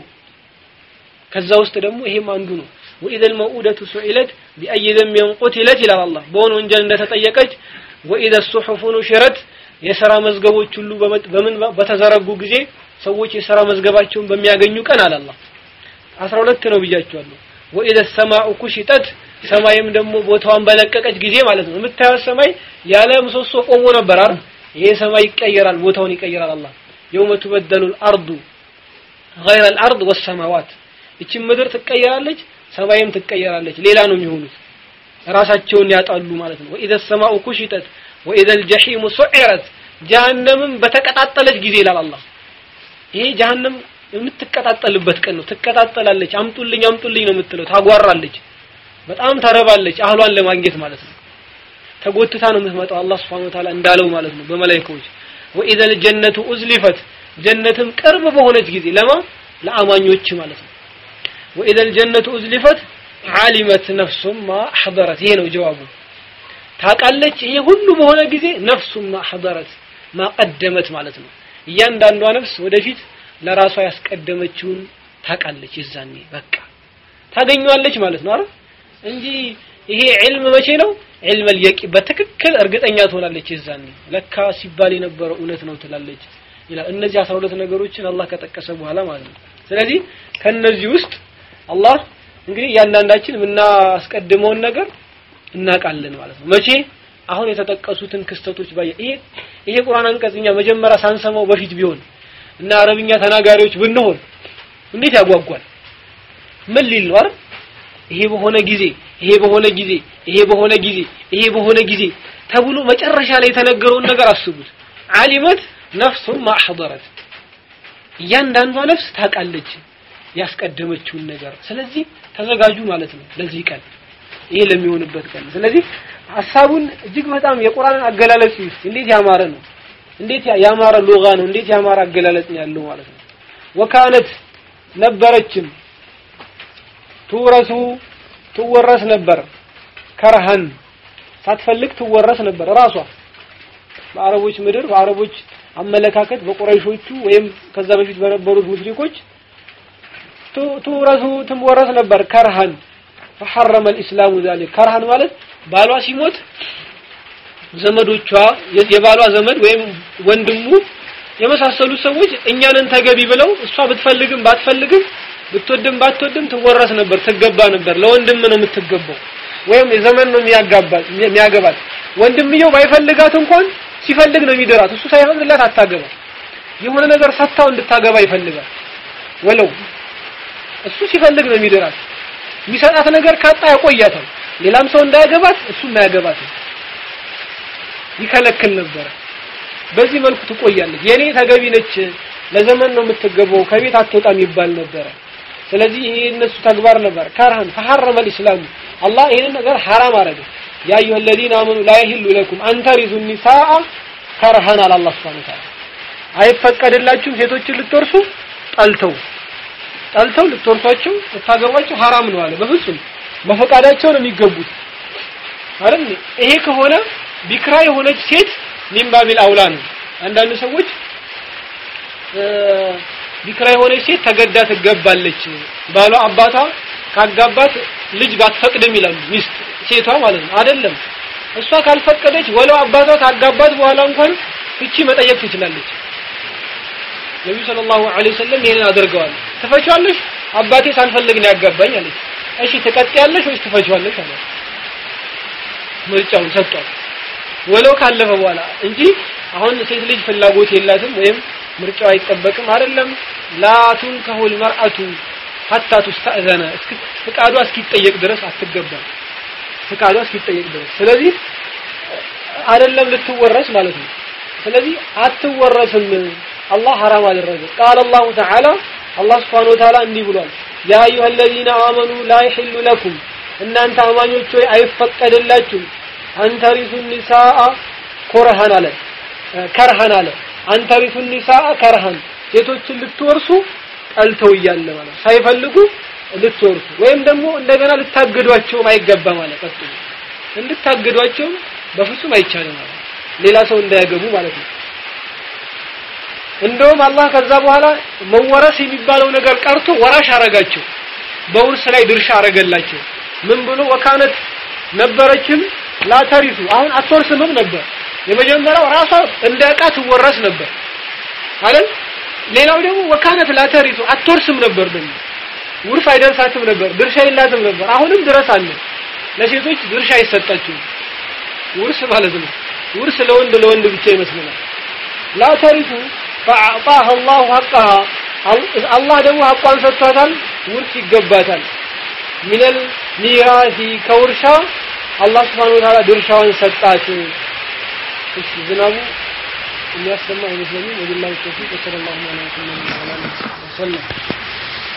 ከዛ ውስጥ ደግሞ ይሄም አንዱ ነው ወኢዘል መውኡደቱ ሱኢለት ቢአይ ዘንቢን ቁትለት ይላል አላህ በሆነ ወንጀል እንደተጠየቀች ወኢዘ ሱሑፉ ኑሽረት የሥራ መዝገቦች ሁሉ በምን በተዘረጉ ጊዜ ሰዎች የሥራ መዝገባቸውን በሚያገኙ ቀን አለ አላህ 12 ነው ብያቸዋለሁ ወኢዘ ሰማኡ ኩሽጠት ሰማይም ደግሞ ቦታዋን በለቀቀች ጊዜ ማለት ነው የምታየው ሰማይ ያለ ምሰሶ ቆሞ ነበር አይደል ይሄ ሰማይ ይቀየራል ቦታውን ይቀየራል አላህ የውመ ትበደሉ الارض غير الارض والسماوات እቺ ምድር ትቀየራለች ሰማይም ትቀየራለች ሌላ ነው የሚሆኑት ራሳቸውን ያጣሉ ማለት ነው ወኢዘ ሰማኡ ኩሽጠት ወኢዘ الجحيم سعرت ጀሃነምም በተቀጣጠለች ጊዜ ይላል አላህ ይሄ ጀሃነም የምትቀጣጠልበት ቀን ነው ትቀጣጠላለች አምጡልኝ አምጡልኝ ነው የምትለው ታጓራለች በጣም ተረባለች አህሏን ለማግኘት ማለት ነው ተጎትታ ነው የምትመጣው አላህ Subhanahu Wa Ta'ala እንዳለው ማለት ነው በመላእክቶች ወኢዘ الجنة أزلفت ጀነትም ቅርብ በሆነች ጊዜ ለማ ለአማኞች ማለት ነው ወኢዘ الجنة أزلفت علمت نفس ما حضرت ይሄ ነው ጀዋቡ ታውቃለች ይሄ ሁሉ በሆነ ጊዜ ነፍሱ ማ حضرت ما ቀደመት ማለት ነው እያንዳንዷ ነፍስ ወደፊት ለራሷ ያስቀደመችውን ታውቃለች ይዛኔ በቃ ታገኘዋለች ማለት ነው አይደል እንጂ ይሄ ዒልም መቼ ነው ዒልም اليቂ በትክክል እርግጠኛ ትሆናለች ይዛኔ ለካ ሲባል የነበረው እውነት ነው ትላለች ይላል እነዚህ 12 ነገሮችን አላህ ከጠቀሰ በኋላ ማለት ነው ስለዚህ ከነዚህ ውስጥ አላህ እንግዲህ እያንዳንዳችን የምናስቀድመውን ነገር እናውቃለን ማለት ነው። መቼ አሁን የተጠቀሱትን ክስተቶች ባየ ይሄ ይሄ ቁርአን አንቀጽ እኛ መጀመሪያ ሳንሰማው በፊት ቢሆን እና አረብኛ ተናጋሪዎች ብንሆን እንዴት ያጓጓል? ምን ሊል ነው አይደል? ይሄ በሆነ ጊዜ ይሄ በሆነ ጊዜ ይሄ በሆነ ጊዜ ይሄ በሆነ ጊዜ ተብሎ መጨረሻ ላይ የተነገረውን ነገር አስቡት። ዓሊመት ነፍሱን ማሕضረት እያንዳንዷ ነፍስ ታውቃለች ያስቀደመችውን ነገር። ስለዚህ ተዘጋጁ ማለት ነው ለዚህ ቀን ይሄ ለሚሆንበት ቀን። ስለዚህ ሐሳቡን እጅግ በጣም የቁርአንን አገላለጽ ውስጥ እንዴት ያማረ ነው፣ እንዴት ያማረ ሎጋ ነው፣ እንዴት ያማረ አገላለጽ ነው ያለው ማለት ነው። ወካነት ነበረችም ትውረሱ ትወረስ ነበር ከረሃን ሳትፈልግ ትወረስ ነበር ራሷ በአረቦች ምድር በአረቦች አመለካከት በቁረይሾቹ ወይም ከዛ በፊት በነበሩት ሙሽሪኮች ትውረሱ ትወረስ ነበር ከርሃን فحرم الاسلام ذلك ከርሃን ማለት ባሏ ሲሞት ዘመዶቿ የባሏ ዘመድ ወይም ወንድሙ የመሳሰሉ ሰዎች እኛንን ተገቢ ብለው እሷ ብትፈልግም ባትፈልግም ብትወድም ባትወድም ትወረስ ነበር ትገባ ነበር ለወንድም ነው የምትገባው ወይም የዘመን ነው የሚያጋባት የሚያገባት ወንድምየው ባይፈልጋት እንኳን ሲፈልግ ነው የሚደራት እሱ ሳይፈቅድላት አታገባ የሆነ ነገር ሰጥታው እንድታገባ ይፈልጋል ወለው እሱ ሲፈልግ ነው የሚደራት የሚሰጣት ነገር ካጣ ያቆያታል ሌላም ሰው እንዳያገባት እሱ እንዳያገባት ይከለክል ነበር በዚህ መልኩ ትቆያለች የኔ ተገቢ ነች ለዘመን ነው የምትገባው ከቤት አትወጣም ይባል ነበረ ስለዚህ ይሄ እነሱ ተግባር ነበር ከርሃን ተሐረመ الاسلام አላህ ይሄንን ነገር ሐራም አረገ ያ አዩሀ الذين آمنوا لا يحل لكم أن ترثوا النساء ከርሃን አለ አላህ Subhanahu Ta'ala አይፈቀድላችሁም ሴቶችን ልትወርሱ ጠልተው ጠልተው ልትወርሷቸው ልታገቧቸው ሐራም ነው አለ በፍጹም በፈቃዳቸው ነው የሚገቡት አይደል ይሄ ከሆነ ቢክራ የሆነች ሴት ሚንባቢል አውላ ነው አንዳንድ ሰዎች ቢክራ የሆነች ሴት ተገዳ ትገባለች ባሏ አባቷ ካጋባት ልጅ ባትፈቅድም ይላሉ ሚስት ሴቷ ማለት ነው አይደለም እሷ ካልፈቀደች ወለው አባቷ ካጋባት በኋላ እንኳን ፍቺ መጠየቅ ትችላለች ነብዩ ሰለላሁ ዐለይሂ ወሰለም ይሄንን አድርገዋል ትፈቻለሽ አባቴ ሳልፈልግ ነው ያጋባኝ አለች እሺ ትቀጥያለሽ ወይስ ትፈቻለሽ አለ ምርጫውን ሰጥቷል ወለው ካለፈ በኋላ እንጂ አሁን ሴት ልጅ ፍላጎት የላትም ወይም ምርጫው አይጠበቅም አይደለም ላቱን ከሁል መርአቱ ሐታ ተስተእዘነ እስኪ ፍቃዷ እስኪጠየቅ ድረስ አትገባም ፍቃዷ እስኪጠየቅ ድረስ ስለዚህ አይደለም ልትወረስ ማለት ነው ስለዚህ አትወረስም አላህ ሐራም አደረገ ቃል አላሁ ተዓላ አላህ ስብሓነሁ ወተዓላ እንዲህ ብሏል ያ አዩሀ አለዚነ አመኑ ላ ይሕሉ ለኩም እናንተ አማኞች ሆይ አይፈቀድላችሁም አንተሪሱ ኒሳአ ኮረሃን አለ ከርሃን አለ አንተሪሱ ኒሳአ ከርሃን ሴቶችን ልትወርሱ ጠልተው እያለ ማለት ሳይፈልጉ ልትወርሱ ወይም ደግሞ እንደገና ልታገዷቸውም አይገባ ማለት ቀጥሉ እንድታገዷቸው በፍጹም አይቻልም ማለት ሌላ ሰው እንዳያገቡ ማለት ነው እንደውም አላህ ከዛ በኋላ መወረስ የሚባለው ነገር ቀርቶ ወራሽ አረጋቸው በውርስ ላይ ድርሻ አረገላቸው ምን ብሎ ወካነት ነበረችም ላተሪቱ አሁን አትወርስምም ነበር የመጀመሪያው ራሷ እንደ ዕቃ ትወረስ ነበር አይደል ሌላው ደግሞ ወካነት ላተሪቱ አትወርስም ነበር ደግሞ ውርስ አይደርሳትም ነበር ድርሻ የላትም ነበር አሁንም ድረስ አለ ለሴቶች ድርሻ አይሰጣቸውም ውርስ ማለት ነው ውርስ ለወንድ ለወንድ ብቻ ይመስለናል ላተሪቱ ፈአዕጣህ አላሁ ሐቀሃ አላህ ደግሞ ሐቋን ሰጥቷታል ውርስ ይገባታል ሚነል ሚራሲ ከውርሻ አላህ ስብሓን ወተዓላ ድርሻዋን ሰጣት እሺ ዝናቡ የሚያሰማ አይመስለኝም ወቢላሂ ተውፊቅ ወሰለላሁ ዐላ ወሰለም